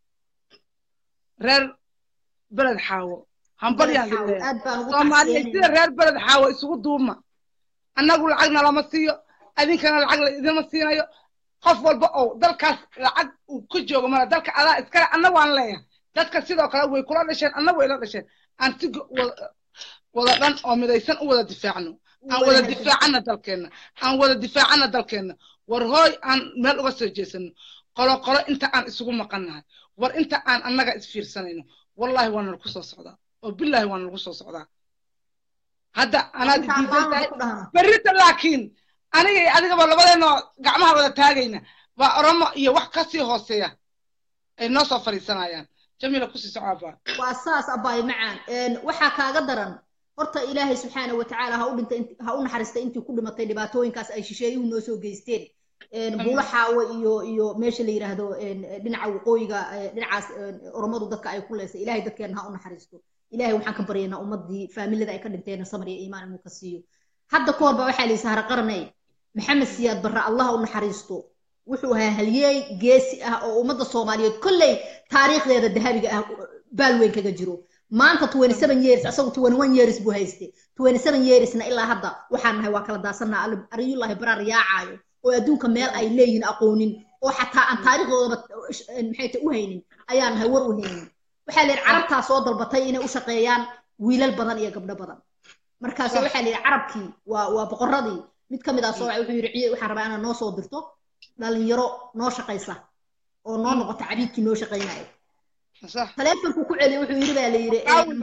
Speaker 2: reer beled xaawo hambalyaan soomaaliya sida reer beled xaawo isugu duuma annagu lacagna lama siiyo adinkana lacag la idinma siinayo qof walba oo dalkaas lacag uu ku joogo mala dalka adaa iskale anna waan leeyahay dadka sidoo kale way kula dhasheen anna way la dhasheen aan si wada dhan oo midaysan u wada difaacno aan wada difaacana dalkeenna aan wada difaacana dalkeenna war hooy aan meel uga soo jeesano qolo qolo inta aan isugu maqannahay war inta aan annaga isfiirsanayno wallahi waa nalagu soo socdaa oo billahi waa nalagu soo socdaa hadda anaad diidan tahay berrita laakiin aniga iyo adigaba labadeenoo gacmaha wada taagayna baa oromo iyo wax kasii hooseeya ay noo soo fadhiisanayaan jamiila kusii soco abaa
Speaker 1: waa saas abaay macaan waxaa kaaga daran horta ilaahay subxaana wa tacaala ha u dhintay ha u naxariistay intii ku dhimatay dhibaatooyinkaas ay shisheeyuhu noo soo geysteen buulo xaawo iyo iyo meesha la yidhaahdo dhinaca waqooyiga dhinacaas oromadu dadka ay ku leysay ilahay dadkeena ha u naxariisto ilahay waxaan ka baryaynaa ummadii faamilada ay ka dhinteen samar iyo iimaan inuu ka siiyo hadda ka horba waxaa layidhi sahra qaranay maxamed siyaad barre allah u naxariisto wuxuu ahaa halyeey geesi ah oo ummadda soomaaliyeed kolley taariikhdeeda dahabiga ah baal weyn kaga jiro maanta twenty seven years asagu twenty one years buu hayste twenty seven yearsna ilaa hadda waxaan nahay waa kala daasannaa ariyullahi baraar yaacaayo oo adduunka meel ay leeyihin aqoonin oo xataa aan taariikhdoodaba maxay ta u haynin ayaan nahay war u haynin waxaa la yidhi carabtaa soo dalbatay inay u shaqeeyaan wiilal badan iyo gabdho badan markaas waxaa la yidhi carabkii waa waa boqoradii mid ka mid ah soo wuxuu yidhi waxaan rabaa inaad noo soo dirto dhalinyaro noo shaqaysa oo noo noqota cabiidkii noo shaqaynaya taleefonku ku celiya wuxuu yidhi baa la yidhi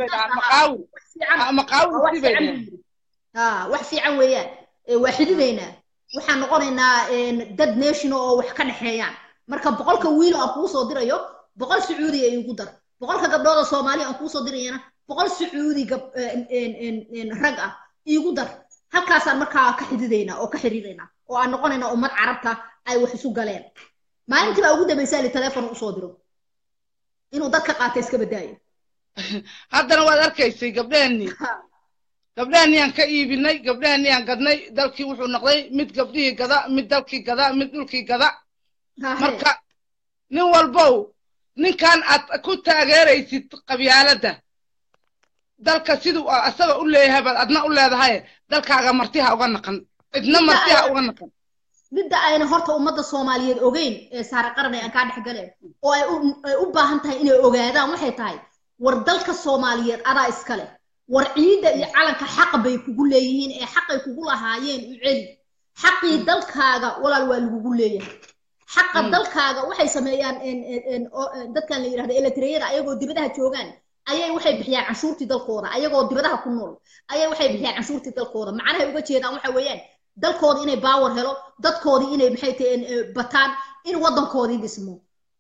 Speaker 1: wax fiican weeyaan waa xididaynaa waxaan noqonaynaa dad nationa oo wax ka dhexeeyaan marka boqolka wiilo aan kuu soo dirayo boqol sacuudiya iigu dar boqolka gabdhooda soomaaliya aan kuu soo dirayana boqol sacuudi rag ah iigu dar halkaasaan markaa ka xididaynaa oo ka xiriiraynaa oo aan noqonaynaa ummad carabta ay wax isu galeen maalintii baa ugu dambaysaa li teleefon usoo diro inuu dadka qaata iska badaayo
Speaker 2: haddana waad arkaysay gabdhehennii gabdhehennii aan ka iibinay gabdhehennii aan gadnay dalkii wuxuu noqday mid gabdhihii gada mid dalkii gada mid dhulkii gada marka nin walbow ninkan aad ku taageeraysid qabyaaladda dalka siduu asaga u leeyahay baad adna u leedahay dalkaaga martiha uga naqan cidna martiha uga naqan
Speaker 1: midda ayna horta ummadda soomaaliyeed ogeyn ee saare qaran ee aan kaa dhex galeen oo ay u baahan tahay inay ogaadaan waxay tahay war dalka soomaaliyeed adaa iska leh war ciidda iyo calanka xaqa bay kugu leeyihiin ee xaqay kugu lahaayeen u celi xaqii dalkaaga walaal waa lagugu leeyahay xaqa dalkaaga waxay sameeyaan dadkan la yidhahdo eletreyada ayagoo dibadaha joogaan ayay waxay bixiyaan canshuurtii dalkooda ayagoo dibadaha ku nool ayay waxay bixiyaan canshuurtii dalkooda macnahay uga jeedaan waxa weeyaan dalkoodii inay baawar helo dadkoodii inay maxay taheen bataan in waddankoodii dhismo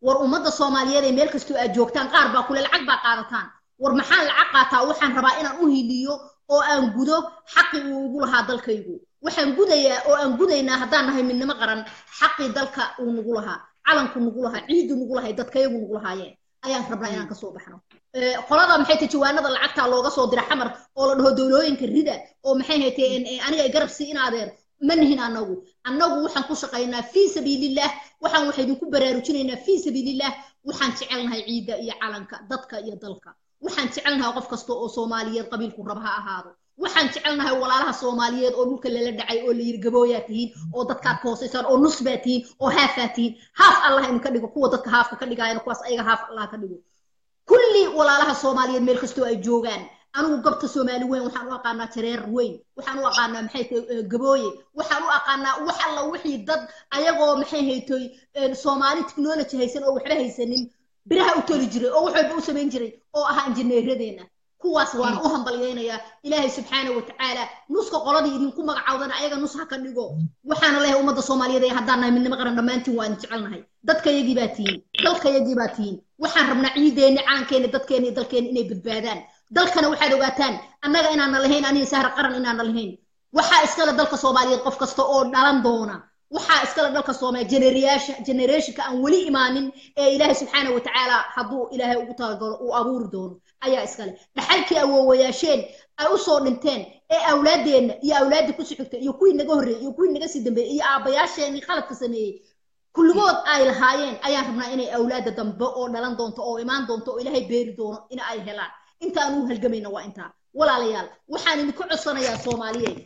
Speaker 1: war ummadda soomaaliyeed ee meel kastoo aad joogtaan qaar baa kule lacag baa qaadataan war maxaan lacag qaataa waxaan rabaa inaan u hiliyo oo aan gudo xaqii uu igu lahaa dalkaygu waxaan gudayaa oo aan gudaynaa haddaan nahay midnimo qaran xaqii dalka uu nagu lahaa calanku nagu lahaa ciidu nagu lahay dadkayagu nagu lahaayeen ayaan rabnaa inaan kasoo baxno qolada maxay tahay jawaanada lacagta looga soo dira xamar oo la dhaho dowlooyinka rida oo maxay haytay aniga garab sii in adeer ma nihin annagu annagu waxaan ku shaqaynaa fii sabiilillah waxaan waxa idinku baraarujinaynaa fii sabiilillah waxaan jecelnahay ciidda iyo calanka dadka iyo dalka waxaan jecelnahay qof kasta oo soomaaliyeed qabiilku raba ha ahaado waxaan jecelnahay walaalaha soomaaliyeed oo dhulka lala dhacay oo la yiri gabooyaa tihiin oo dadkaad ka hoosaysaan oo nus baa tihiin oo haafaa tihiin haaf allah idinka dhigo kuwa dadka haafka ka dhigaayana kuwaas ayaga haaf allah ka dhigo kulli walaalaha soomaaliyeed meel kastoo ay joogaan anigu gabta soomaali weyn waxaan u aqaanaa jareer weyn waxaan u aqaanaa maxay tahay gabooye waxaan u aqaanaa wax alla wixii dad ayagoo maxay haytoy soomaali technology haysan oo waxba haysanin biraha u toli jiray oo wax walba u samayn jiray oo ahaa injineeradeena kuwaas waan u hambalyaynayaa ilaahay subxaana wa tacaala nuska qoladii idinku magacawdana ayaga nus ha ka dhigo waxaana leeyahay ummadda soomaaliyeed ee haddaan nahay midnimo qaran dhammaantiin waan jecelnahay dadkayagii baa tihiin dalkayagii baa tihiin waxaan rabnaa ciideenni calankeeni dadkeeni iyo dalkeeni inay badbaadaan dalkana waxaad ogaataan annaga inaana lahayn aniga sahra qaran inaana lahayn waxaa iskale dalka soomaaliyeed qof kasta oo dhalan doona waxaa iskale dalka soomaaliya generyaasha generationka aan weli imaanin ee ilaahay subxaana wa tacaala hadduu ilaahay ugu talagalo uu abuuri doono ayaa iskale dhaxalkii awoowayaasheen ay u soo dhinteen ee awlaaddeenna iyo awlaaddii ku sixigtay iyo kuwii naga horreeyey iyo kuwii naga sii dambeeyey iyo aabbayaasheenii qaladka sameeyey kulligood ay lahaayeen ayaan rabnaa inay awlaadda dambe oo dhalan doonto oo imaan doonto oo ilaahay beeri doono in ay helaan intaan u halgamayna waa intaa walaalayaal waxaan idinka codsanayaa soomaaliyeed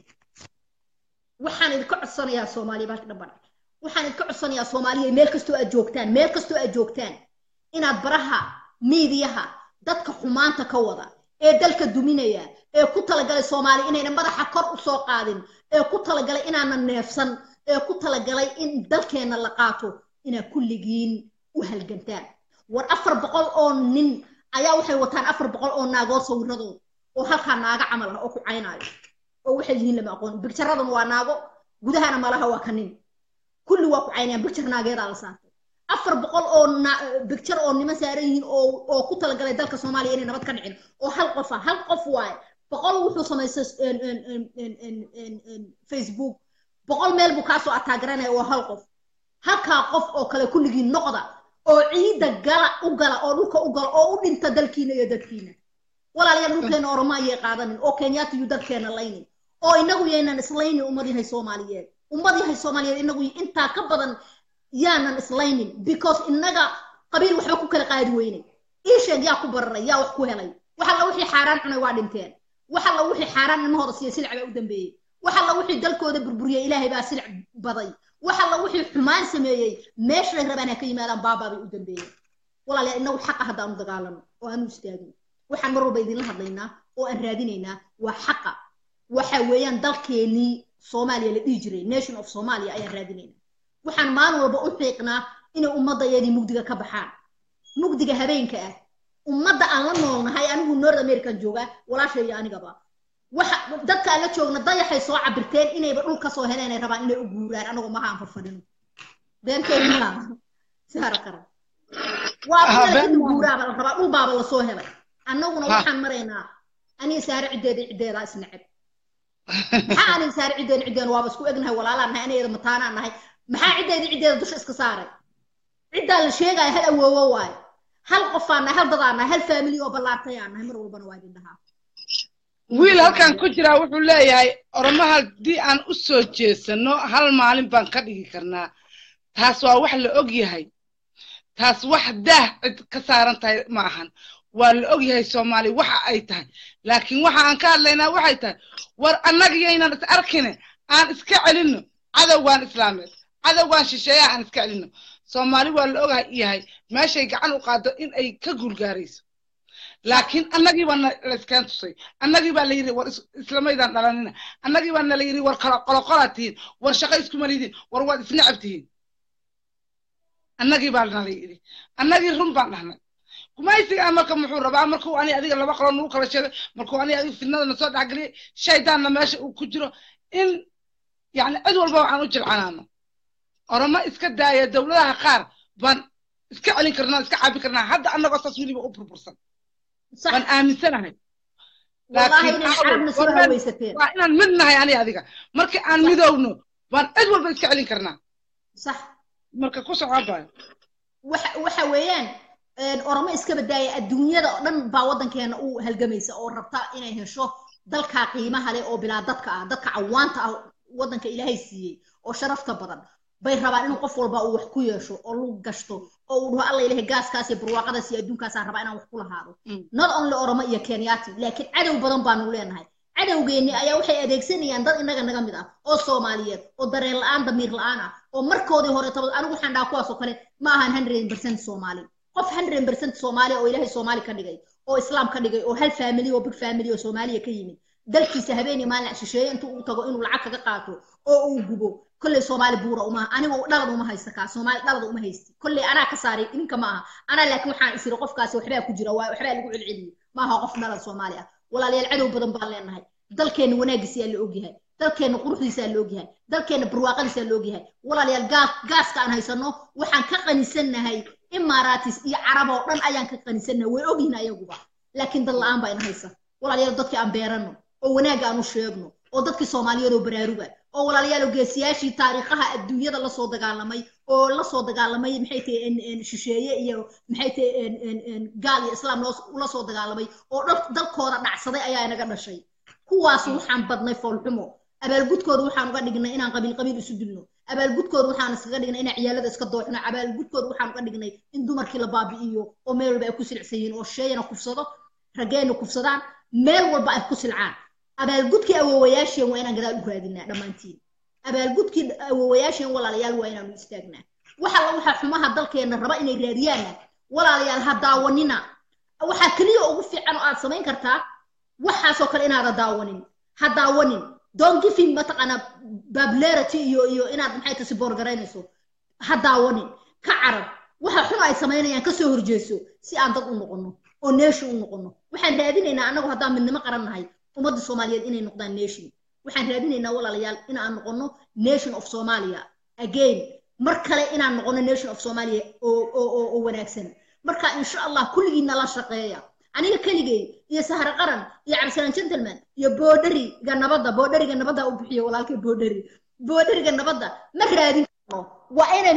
Speaker 1: waxaan idinka codsanayaa soomaaliya baalka dhamban waxaan idinka codsanayaa soomaaliya meel kastoo aad joogtaan meel kastoo aad joogtaan inaad baraha miidiyaha dadka xumaanta ka wada ee dalka duminaya ee ku talagalay soomaaliya inayna madaxa kor u soo qaadin ee ku talagalay inaanan neefsan ee ku talagalay in dalkeenna la qaato inaad kulligiin u halgantaan war afar boqol oo nin ayaa waxay wataan afar boqol oo naagood sawiradood oo halkaa naaga camal ah oo ku caynaayo oo waxay yihiin lama aqoon bigjaraduna waa naago gudahana malaha waa ka nin kulli waa ku caynayaan bigjar naageedaa la saartay afar boqol oo bigjar oo niman saaran yihiin oo oo ku talagalay dalka soomaaliya inay nabad ka dhicin oo hal qof ah hal qof waaye boqol wuxuu samaystay facebook boqol meel buu kaasoo ataagaranaya waa hal qof halkaa qof oo kale kulligiin noqda oo ciidda gala u gala oo dhulka u gala oo u dhinta dalkiina iyo dadkiina walaalayaal dhulkeena oromo ayay qaadanin oo kenyaata yu dadkeena laynin oo inagu yaynan islaynin ummad yahay soomaaliyeed ummad yahay soomaaliyeed inagu intaa ka badan yaanan islaynin because inaga qabiil waxba ku kala qaadi weynay iisheeg yaa ku bararay yaa wax ku helay wax alla wixii xaaraan cunay waa dhinteen wax alla wixii xaaraan ilmahooda siiya silic baa u dambeeyey wax alla wixii dalkooda burburiyey ilaahay baa silic baday wax alla wixii xumaan sameeyey meeshay rabaan ha ka yimaadaan baabaa bay u dambeeyeen walaalayaal inagu xaqa haddaan u dagaalano oo aan u istaagin waxaan mar walba idinla hadlaynaa oo aan raadinaynaa waa xaqa waxa weeyaan dalkeenii soomaaliya la dhihi jiray nation of somalia ayaan raadinaynaa waxaan maalin walba u xiiqnaa inay ummaddayadii mugdiga ka baxaan mugdiga habeenka ah ummadda aan la noolnahay anigu north american joogaa walaasha iyo anigaba waxa dadka aan la joogna dayaxay soo cabirteen inayba dhul kasoo heleen ay rabaan inay u guuraan anagoo maha aan farfadhino beenkeeni maaha saara qaran waa in guuraaba la rabaa dhul baaba lasoo helay annaguna waxaan maraynaa aniga saare ciddeeda ciddeedaa isnaceb maxaa aniga saare ciddeeda ciddeena waaba isku egnahay walaalaan nahay anigeeda mataanaan nahay maxaa ciddeeda ciddeeda dusha iska saaray ciddaa la sheegaya hal awoowo waayo hal qofaan nahay hal dadaan nahay hal faamili oo ballaartayaan nahay mar walbana waa idin dhahaa
Speaker 2: wiil halkan ku jiraa wuxuu leeyahay oromo haddii aan u soo jeesano hal maalin baan ka dhigi karnaa taas waa wax la og yahay taas wax daah cid ka saaran tahay ma ahan waa la og yahay soomaali waxa ay tahay laakiin waxa aan ka hadlaynaa waxay tahay war annagiyaynan is arkine aan iska celinno cadowgaan islaameed cadowgaan shisheeyaha aan iska celinno soomaali waa la ogahay yahay meeshay gacan u qaado in ay ka guulgaarayso laakiin annagii baa layskeen tusay annagii baa la yidhi war islamaydaan dhalanina annagii baa nala yidhi war qoloqolaa tihiin war shaqo iskuma lidiin war waad isnacab tihiin annagii baa nala yidhi annagii run baan dhahnay gumaysigaa marka muxuu rabaa markuu ani adiga laba qolo nagu kala sheegay markuu ani adiga fidnadana soo dhexgeliyay shaydaanna meesha uu ku jiro in yani cid walba waxaan u jilcanaano oromo iska daaya dowladaha qaar baan iska celin karnaa iska caabi karnaa hadda annagoo saas weliba u burbursan
Speaker 1: صح
Speaker 2: waan aaminsanahay
Speaker 1: والله
Speaker 2: laakiin
Speaker 1: إن
Speaker 2: caawa,
Speaker 1: العرب نسوها
Speaker 2: warban-
Speaker 1: ويستين
Speaker 2: waa inaan mid nahay ani adiga markii aan
Speaker 1: صح.
Speaker 2: midowno baan cid walba iska celin karnaa
Speaker 1: صح
Speaker 2: marka ku socobaayo
Speaker 1: waxa waxa weeyaan een, oramo iska badaaya adduunyada oo dhan baa waddankeena u halgamaysa oo rabta inay hesho dalka qiimaha leh oo bilaa dadka ah dadka cawaanta ah waddanka ilaahay siiyey oo sharafta badan bay rabaan inuu qof walba uu wax ku yeesho oo lagu gashto oo uu dhaho alla ilahay gaaskaas iyo barwaaqadaas iyo adduunkaasaan rabaa inaan wax ku lahaado
Speaker 2: Mm.
Speaker 1: not only oromo iyo kenyaati laakiin cadow badan baanu leenahay cadowgeenni ayaa waxay adeegsanayaan dad innaga naga mid ah oo soomaaliyeed oo dareen la-aan damiir la-aan ah oo markoodii hore tabad anigu waxaan dhahaa kuwaas oo kale ma ahan hundred percent soomaali qof hundred percent soomaali oo ilaahay soomaali ka dhigay oo islaam ka dhigay oo hal family oo big family oo soomaaliya ka yimid dalkiisa habeenii maalin shisheeye intuu u tago inuu lacag kaga qaato oo uu gubo kolley soomaali buura uma anigu dhalad uma haysta kaa soomaali dhalad uma haysti kolley anaa ka saaray idinka ma aha anaa laakiin waxaan isiri qofkaasi waxbaa ku jira waa waxbaa lagu celceliyey ma aha qof dhalad soomaali ah walaalayaal cadow badan baan leenahay dalkeenna wanaagiisa yaa la ogyahay dalkeenna quruxdiisa yaa la ogyahay dalkeenna barwaaqadiisa yaa la ogyahay walaalayaal gaas gaaska aan haysano waxaan ka qanisannahay imaaraatis iyo carab oo dhan ayaan ka qanisannahay way ogyihin ayaguba laakiin dad la-aan baa ina haysa walaalayaal dadkii aan beerano oo wanaagga aan u sheegno oo dadkii soomaaliyeed oo baraaruga oo walaalayaal oo geesiyaashii taariikhaha adduunyada lasoo dagaalamay oo lasoo dagaalamay maxay tahay en- en shisheeye iyo maxay tahay en- en- en gaal iyo islaam loo- ula soo dagaalamay oo dal- dalkooda dhacsaday ayaa inaga dhashay kuwaas waxaan badnay foolxumo abaalgudkooda waxaan uga dhignay inaan qabiil qabiil isu dilno abaalgudkooda waxaan iskaga dhignay inaan ciyaalada iska dooxno abaalgudkooda waxaan uga dhignay in dumarkii la baabi'iyo oo meel walba ay ku silcsan yihiin oo sheeyana kufsado raggeena kufsadaan meel walba ay ku silcaan abaalgudkii awoowayaasheen waa inaan gadaal u raadinaa dhammaantiin abaalgudkii awoowayaasheen walaalayaal waa inaanu istaagnaa waxa la waxa xumaha dalkeena raba inay raadiyaanna walaalayaal ha daawanina waxaa keliya ugu fiican oo aad samayn kartaa waxaasoo kale inaada daawanin ha daawanin don't give him mataqaana popularity iyo iyo inaad maxay tahay siboorgaraynayso ha daawanin ka carab waxa xun ay samaynayaan ka soo horjeeso si aan dad u noqono oo nation u noqono waxaan raadinaynaa annagu haddaan midnimo qaran nahay ummadda soomaaliyeed inay noqdaan nation waxaan raadinaynaa walaalayaal inaan noqono nation of somalia again mar kale inaan noqono nation of somalia oo oo oo oo wanaagsan marka insha allah kulligiina la shaqeeya aniga keligay iyo sahre qaran iyo cabdisalaan gentleman iyo boodheriga nabadda boodheriga nabadda u bixiyo walaalkay boodheri boodheriga nabadda ma raadin karno waa inay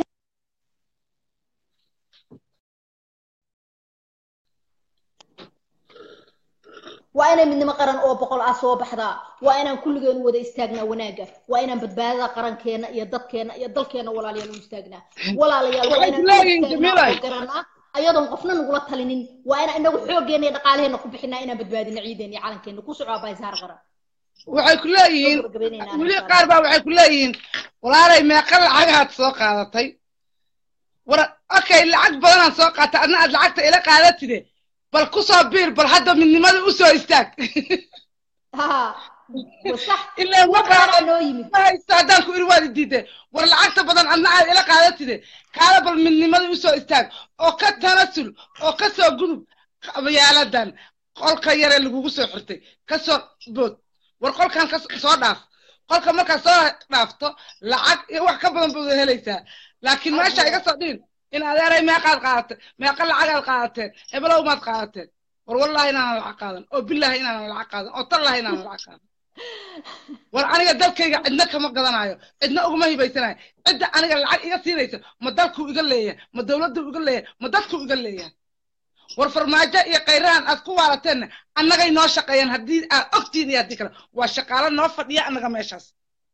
Speaker 1: waa inay midnimo qaran oo boqol ah soo baxdaa waa inaan kulligeen wada istaagnaa wanaagga waa inaan badbaadada qarankeena iyo dadkeena iyo dalkeena walaalayaal u istaagnaa walaalayaal waa
Speaker 2: Waxay
Speaker 1: inaan
Speaker 2: leeyihiin
Speaker 1: u istaagnaa
Speaker 2: Jamilay.
Speaker 1: oo garanaa ayadoon qofna nagula talinin waa inaan inagu xooggeena iyo dhaqaalaheena ku bixinaa inaan badbaadina ciideena iyo calankeena ku soco abahay saar qaran
Speaker 2: waxay ku leeyihiin
Speaker 1: Soo gabagabaynaynaa
Speaker 2: weli
Speaker 1: insha
Speaker 2: qaar baa waxay ku leeyihiin walaalay meeqa lacagaad soo qaadatay war okay lacag badanaan soo qaatay adna aad lacagta ila qaadatide bal ku soo biir bal hadda midnimada u soo istaag
Speaker 1: ha wasax
Speaker 2: ilaa ma
Speaker 1: waxaa
Speaker 2: qaado
Speaker 1: noo yimid
Speaker 2: ma haysto haddaan ku iri waad diiday war lacagta badan adna aad ila qaadatide kaala bal midnimada u soo istaag oo ka tanasul oo ka soo gudub qabayaaladan qolka yare lagugu soo xirtay ka soo bood war qolkan ka soo dhaaf qolka markaad soo dhaafto lacag iyo wax ka badan baad helaysaa laakiin meesha iga soo dhiin in adeeray meeqaad qaadatay meeqa lacagaad qaadateen hebelow maad qaadateen war wallahi inaanan lacag qaadan oo billahi inaanan lacag qaadan oo tallahi inaanan lacag qaadan war aniga dalkayga cidna kama gadanayo cidna uguma hibaysanayo cidda aniga lacag iga siinaysa ma dalkuu iga leeyahay ma dowladdu iga leeyahay ma dadkuu iga leeyahay war farmaajo iyo khayrahan aad ku waalateenna annagay noo shaqeeyaan haddii aad ogtiin iyo haddii kale waa shaqaalo noo fadhiya annaga meeshaas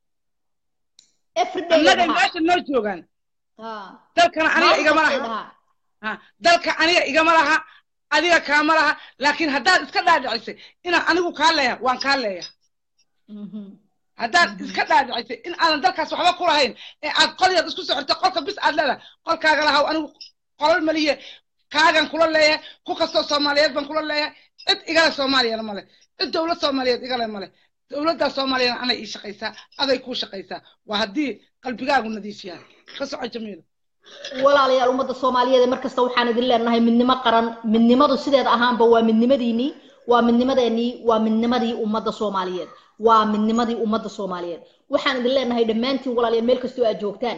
Speaker 1: everyday
Speaker 2: annagay
Speaker 1: dhahaa
Speaker 2: meesha noo joogaan
Speaker 1: ha
Speaker 2: dalkana aniga
Speaker 1: maalin
Speaker 2: igama
Speaker 1: kastay
Speaker 2: laha
Speaker 1: dhahaa
Speaker 2: ha dalka aniga igama laha adiga kaama laha laakiin haddaad iska dhaadhicisay inaan anigu kaa leeyahay waan kaa leeyahay
Speaker 1: Mhm.
Speaker 2: haddaad iska dhaadhicisay in aadan dalkaas waxba ku lahayn ee aad qol yar isku socoto qolka bis aad leedahay qolkaaga lahaw anigu qolal maliye kaagan kula leeyahay ku kastoo soomaaliyeed baan kula leeyahay cid igale soomaaliyana male cid dowlad soomaaliyeed igale male dowladdaa soomaaliyana anay ii shaqaysaa aday kuu shaqaysaa waa haddii qalbigaagu nadiif yahay ka soco jamiila
Speaker 1: walaalayaal ummadda soomaaliyeed ee markasta waxaan idin leenahay midnimo qaran midnimadu sideeda ahaanba waa midnimadiinii waa midnimadeenii waa midnimadii ummadda soomaaliyeed waa midnimadii ummadda soomaaliyeed waxaan idin leenahay dhammaantiin walaalayaal meel kastoo aad joogtaan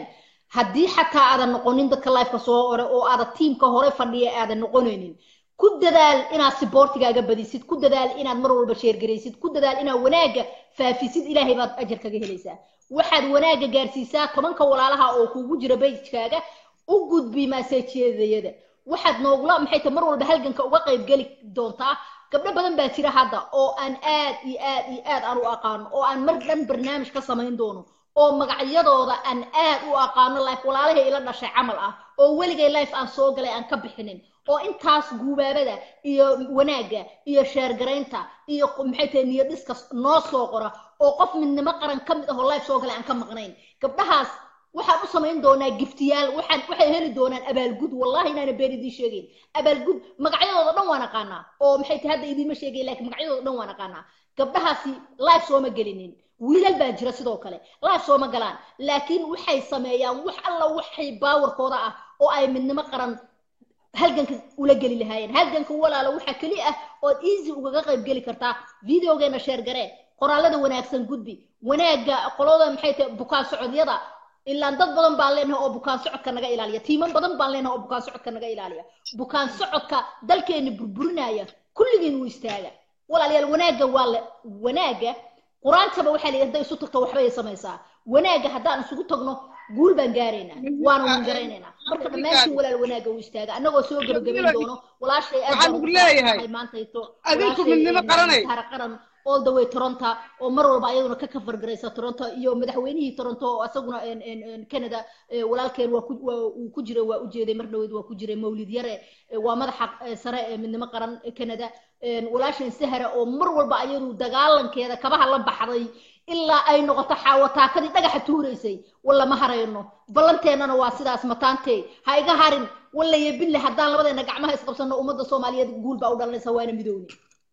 Speaker 1: haddii xataa aadan noqonin dadka lifeka soo ore oo aadan tiimka hore fadhiya aadan noqonaynin ku dadaal inaad siboortigaaga badisid ku dadaal inaad mar walba sheergaraysid ku dadaal inaad wanaagga faafisid ilaahay baad ajar kaga helaysaa waxaad wanaagga gaarsiisaa tobanka walaalaha oo kuugu jira bejkaaga u gudbi maaseejyadayada waxaad noogula maxay tahay mar walba halganka uga qayb geli doontaa gabdho badan baa jira hadda oo aan aad iyo aad iyo aad aan u aqaano oo aan mar dhan barnaamij ka samayn doono oo magacyadooda aan aad u aqaano life walaalahay ila dhashay camal ah oo weligay life aan soo galay aan ka bixinin oo intaas guubaabada iyo wanaagga iyo sheergaraynta iyo maxay tahay niyad dhiska noo soo qora oo qof midnimo qaran ka mid ahoo life soo galay aan ka maqnayn gabdhahaas waxaan u samayn doonaa giftiyaal waxaan waxay heli doonaan abaalgud wallahi inaana been idiin sheegayn abaalgud magacyadooda dhan waan aqaanaa oo maxay tahay hadda idiinma sheegayn laakiin magacyadooda dhan waan aqaanaa gabdhahaasi life sooma gelinin wiilal baa jira sidoo kale life sooma galaan laakiin waxay sameeyaan wax alla waxay baawarkooda ah oo ay midnimo qaran halganka ula geli lahaayeen halganka walaalo waxaa keli ah ood easy ugaga qayb geli kartaa videogeena sheer garee qoraalada wanaagsan gudbi wanaagga qolada maxay tahay bukaan socodyada ilaan dad badan baan leenahay oo bukaan socodka naga ilaaliya tiiman badan baan leenahay oo bukaan socodka naga ilaaliya bukaan socodka dalkeena burburinaya kulligiin wuu istaaga walaalayaal wanaagga waa la wanaagga qur-aantaba waxaa layidhi hadday isu tagto waxbay samaysaa wanaagga haddaan isugu tagno guul baan gaaraynaa waana wan garaynaynaa marka dhammaantiin walaal wanaagga uu istaaga annagoo soo gebagabayn doono walaashay
Speaker 2: waxaan ugu leeyahay
Speaker 1: maantayto
Speaker 2: adinku midnimo qaranay
Speaker 1: qaran all the way toronto oo mar walba ayaduna ka kafar garaysa toronto iyo madaxweynihii toronto oo asaguna canada walaalkeen waa uu ku jiray waa ujeeday mar dhaweyd waa ku jiray mawlid yare waa madaxa sare ee midnimo qaran canada walaashan sahara oo mar walba ayadu dagaalankeeda kabaha la baxday ilaa ay noqoto xaawataakadii dhagaxa tuuraysay walla ma harayno ballanteennana waa sidaas mataantey ha iga harin walla yebinle haddaan labadeena gacmaha isqabsanno ummadda soomaaliyeed guul baa u dhalanaysa waana midowne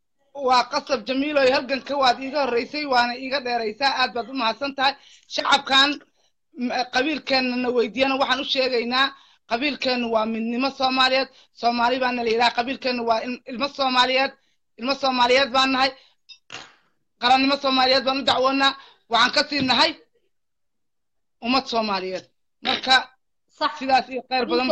Speaker 2: waa qasab jamiiloy halganka waad iiga horreysay waana iiga dheeraysaa aad baad u mahadsan tahay shacabkan qabiilkeennana weydiiyana waxaan u sheegaynaa qabiilkeennu waa midnimo soomaaliyeed soomaali baana la yidhaha qabiilkeennu waa ilmo soomaaliyeed ilmo soomaaliyeed baan nahay qarannimo soomaaliyeed baan u dacwoonaa waxaan ka sii nahay ummad soomaaliyeed marka sidaas iyo khayr badan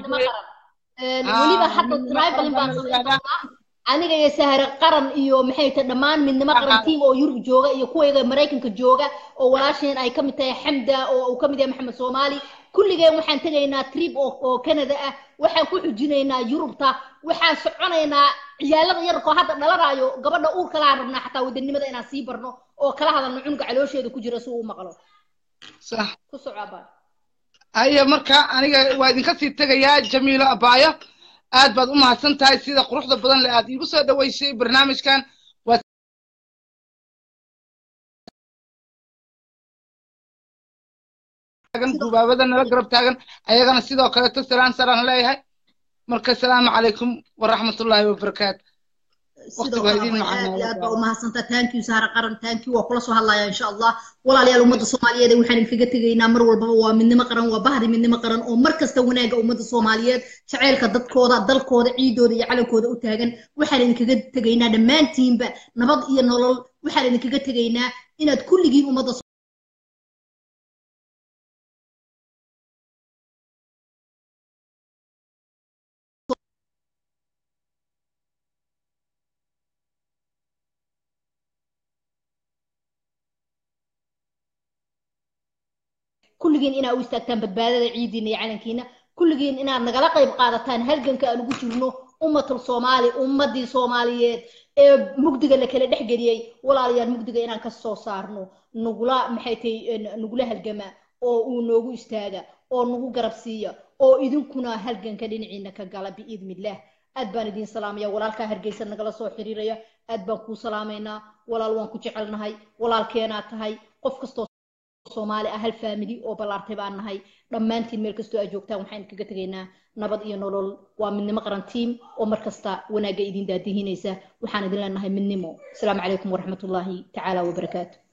Speaker 1: weliba hadda tribalin baan samayn aniga iyo sahare qaran iyo maxay tahay dhammaan midnimo qaran tiim oo yurub jooga iyo kuwayga maraykanka jooga oo walaasheen ay ka mid tahay xamda oo uu ka mid yahay maxamed soomaali kulligeen waxaan tegaynaa trip oo canada ah waxaan ku xujinaynaa yurubta waxaan soconaynaa ciyaalada yarkoo hadda dhalanaayo gabadha uur kalaan rabnaa xataa wadanimada inaan sii barno oo kala hadalno cunuga caloosheeda ku jira si uu maqlo
Speaker 2: sax
Speaker 1: ku soco abaa
Speaker 2: haya marka aniga waa idinka sii tegayaa jamiilo abaayo aad baad u mahadsan tahay sida quruxda badan le aad iigu soo dhaweysay barnaamijkan gubaabada nala garab taagan ayagana sidoo kaleeto salaan saraan leeyahay marka asalaamu calaykum waraxmatullaahi wabarakaatu
Speaker 1: sidoo kale aad iyo aad baa u mahadsantaa thank you saara qaran thank you waa kula soo hadlaya insha allah walaalayaal ummadda soomaaliyeed waxaan idinkaga tegaynaa mar walbaba waa midnimo qaran waa bahdi midnimo qaran oo mar kasta wanaagga ummadda soomaaliyeed jaceylka dadkooda dalkooda ciidooda iyo calankooda u taagan waxaan idinkaga tegaynaa dhammaantiinba nabad iyo nolol waxaan idinkaga tegaynaa inaad kulligiin ummadda kulligiin inaad u istaagtaan badbaadada ciidiina iyo calankiina kulligiin inaad nagala qayb qaadataan halganka aan ugu jirno ummatul soomaali ummadii soomaaliyeed ee mugdiga la kala dhex geliyey walaalayaal mugdiga inaan ka soo saarno nugula maxay tahay nugula halgama oo uu noogu istaaga oo nagu garab siiya oo idinkuna halganka dhinaciina ka gala biidnillaah aad baan idiin salaamaya walaalkaa hargeysa nagala soo xiriiraya aad baan kuu salaamaynaa walaal waan ku jecelnahay walaalkeenaa tahay qof kastoo soomaali ah hal faamili oo ballaartay baan nahay dhammaantiin meel kastoo aad joogtaan waxaan kaga tegaynaa nabad iyo nolol waa midnimo qaran tiim oo mar kasta wanaagga idin daadihinaysa waxaan idin leenahay midnimo asalaamu calaykum waraxmatullaahi tacaala wabarakaatu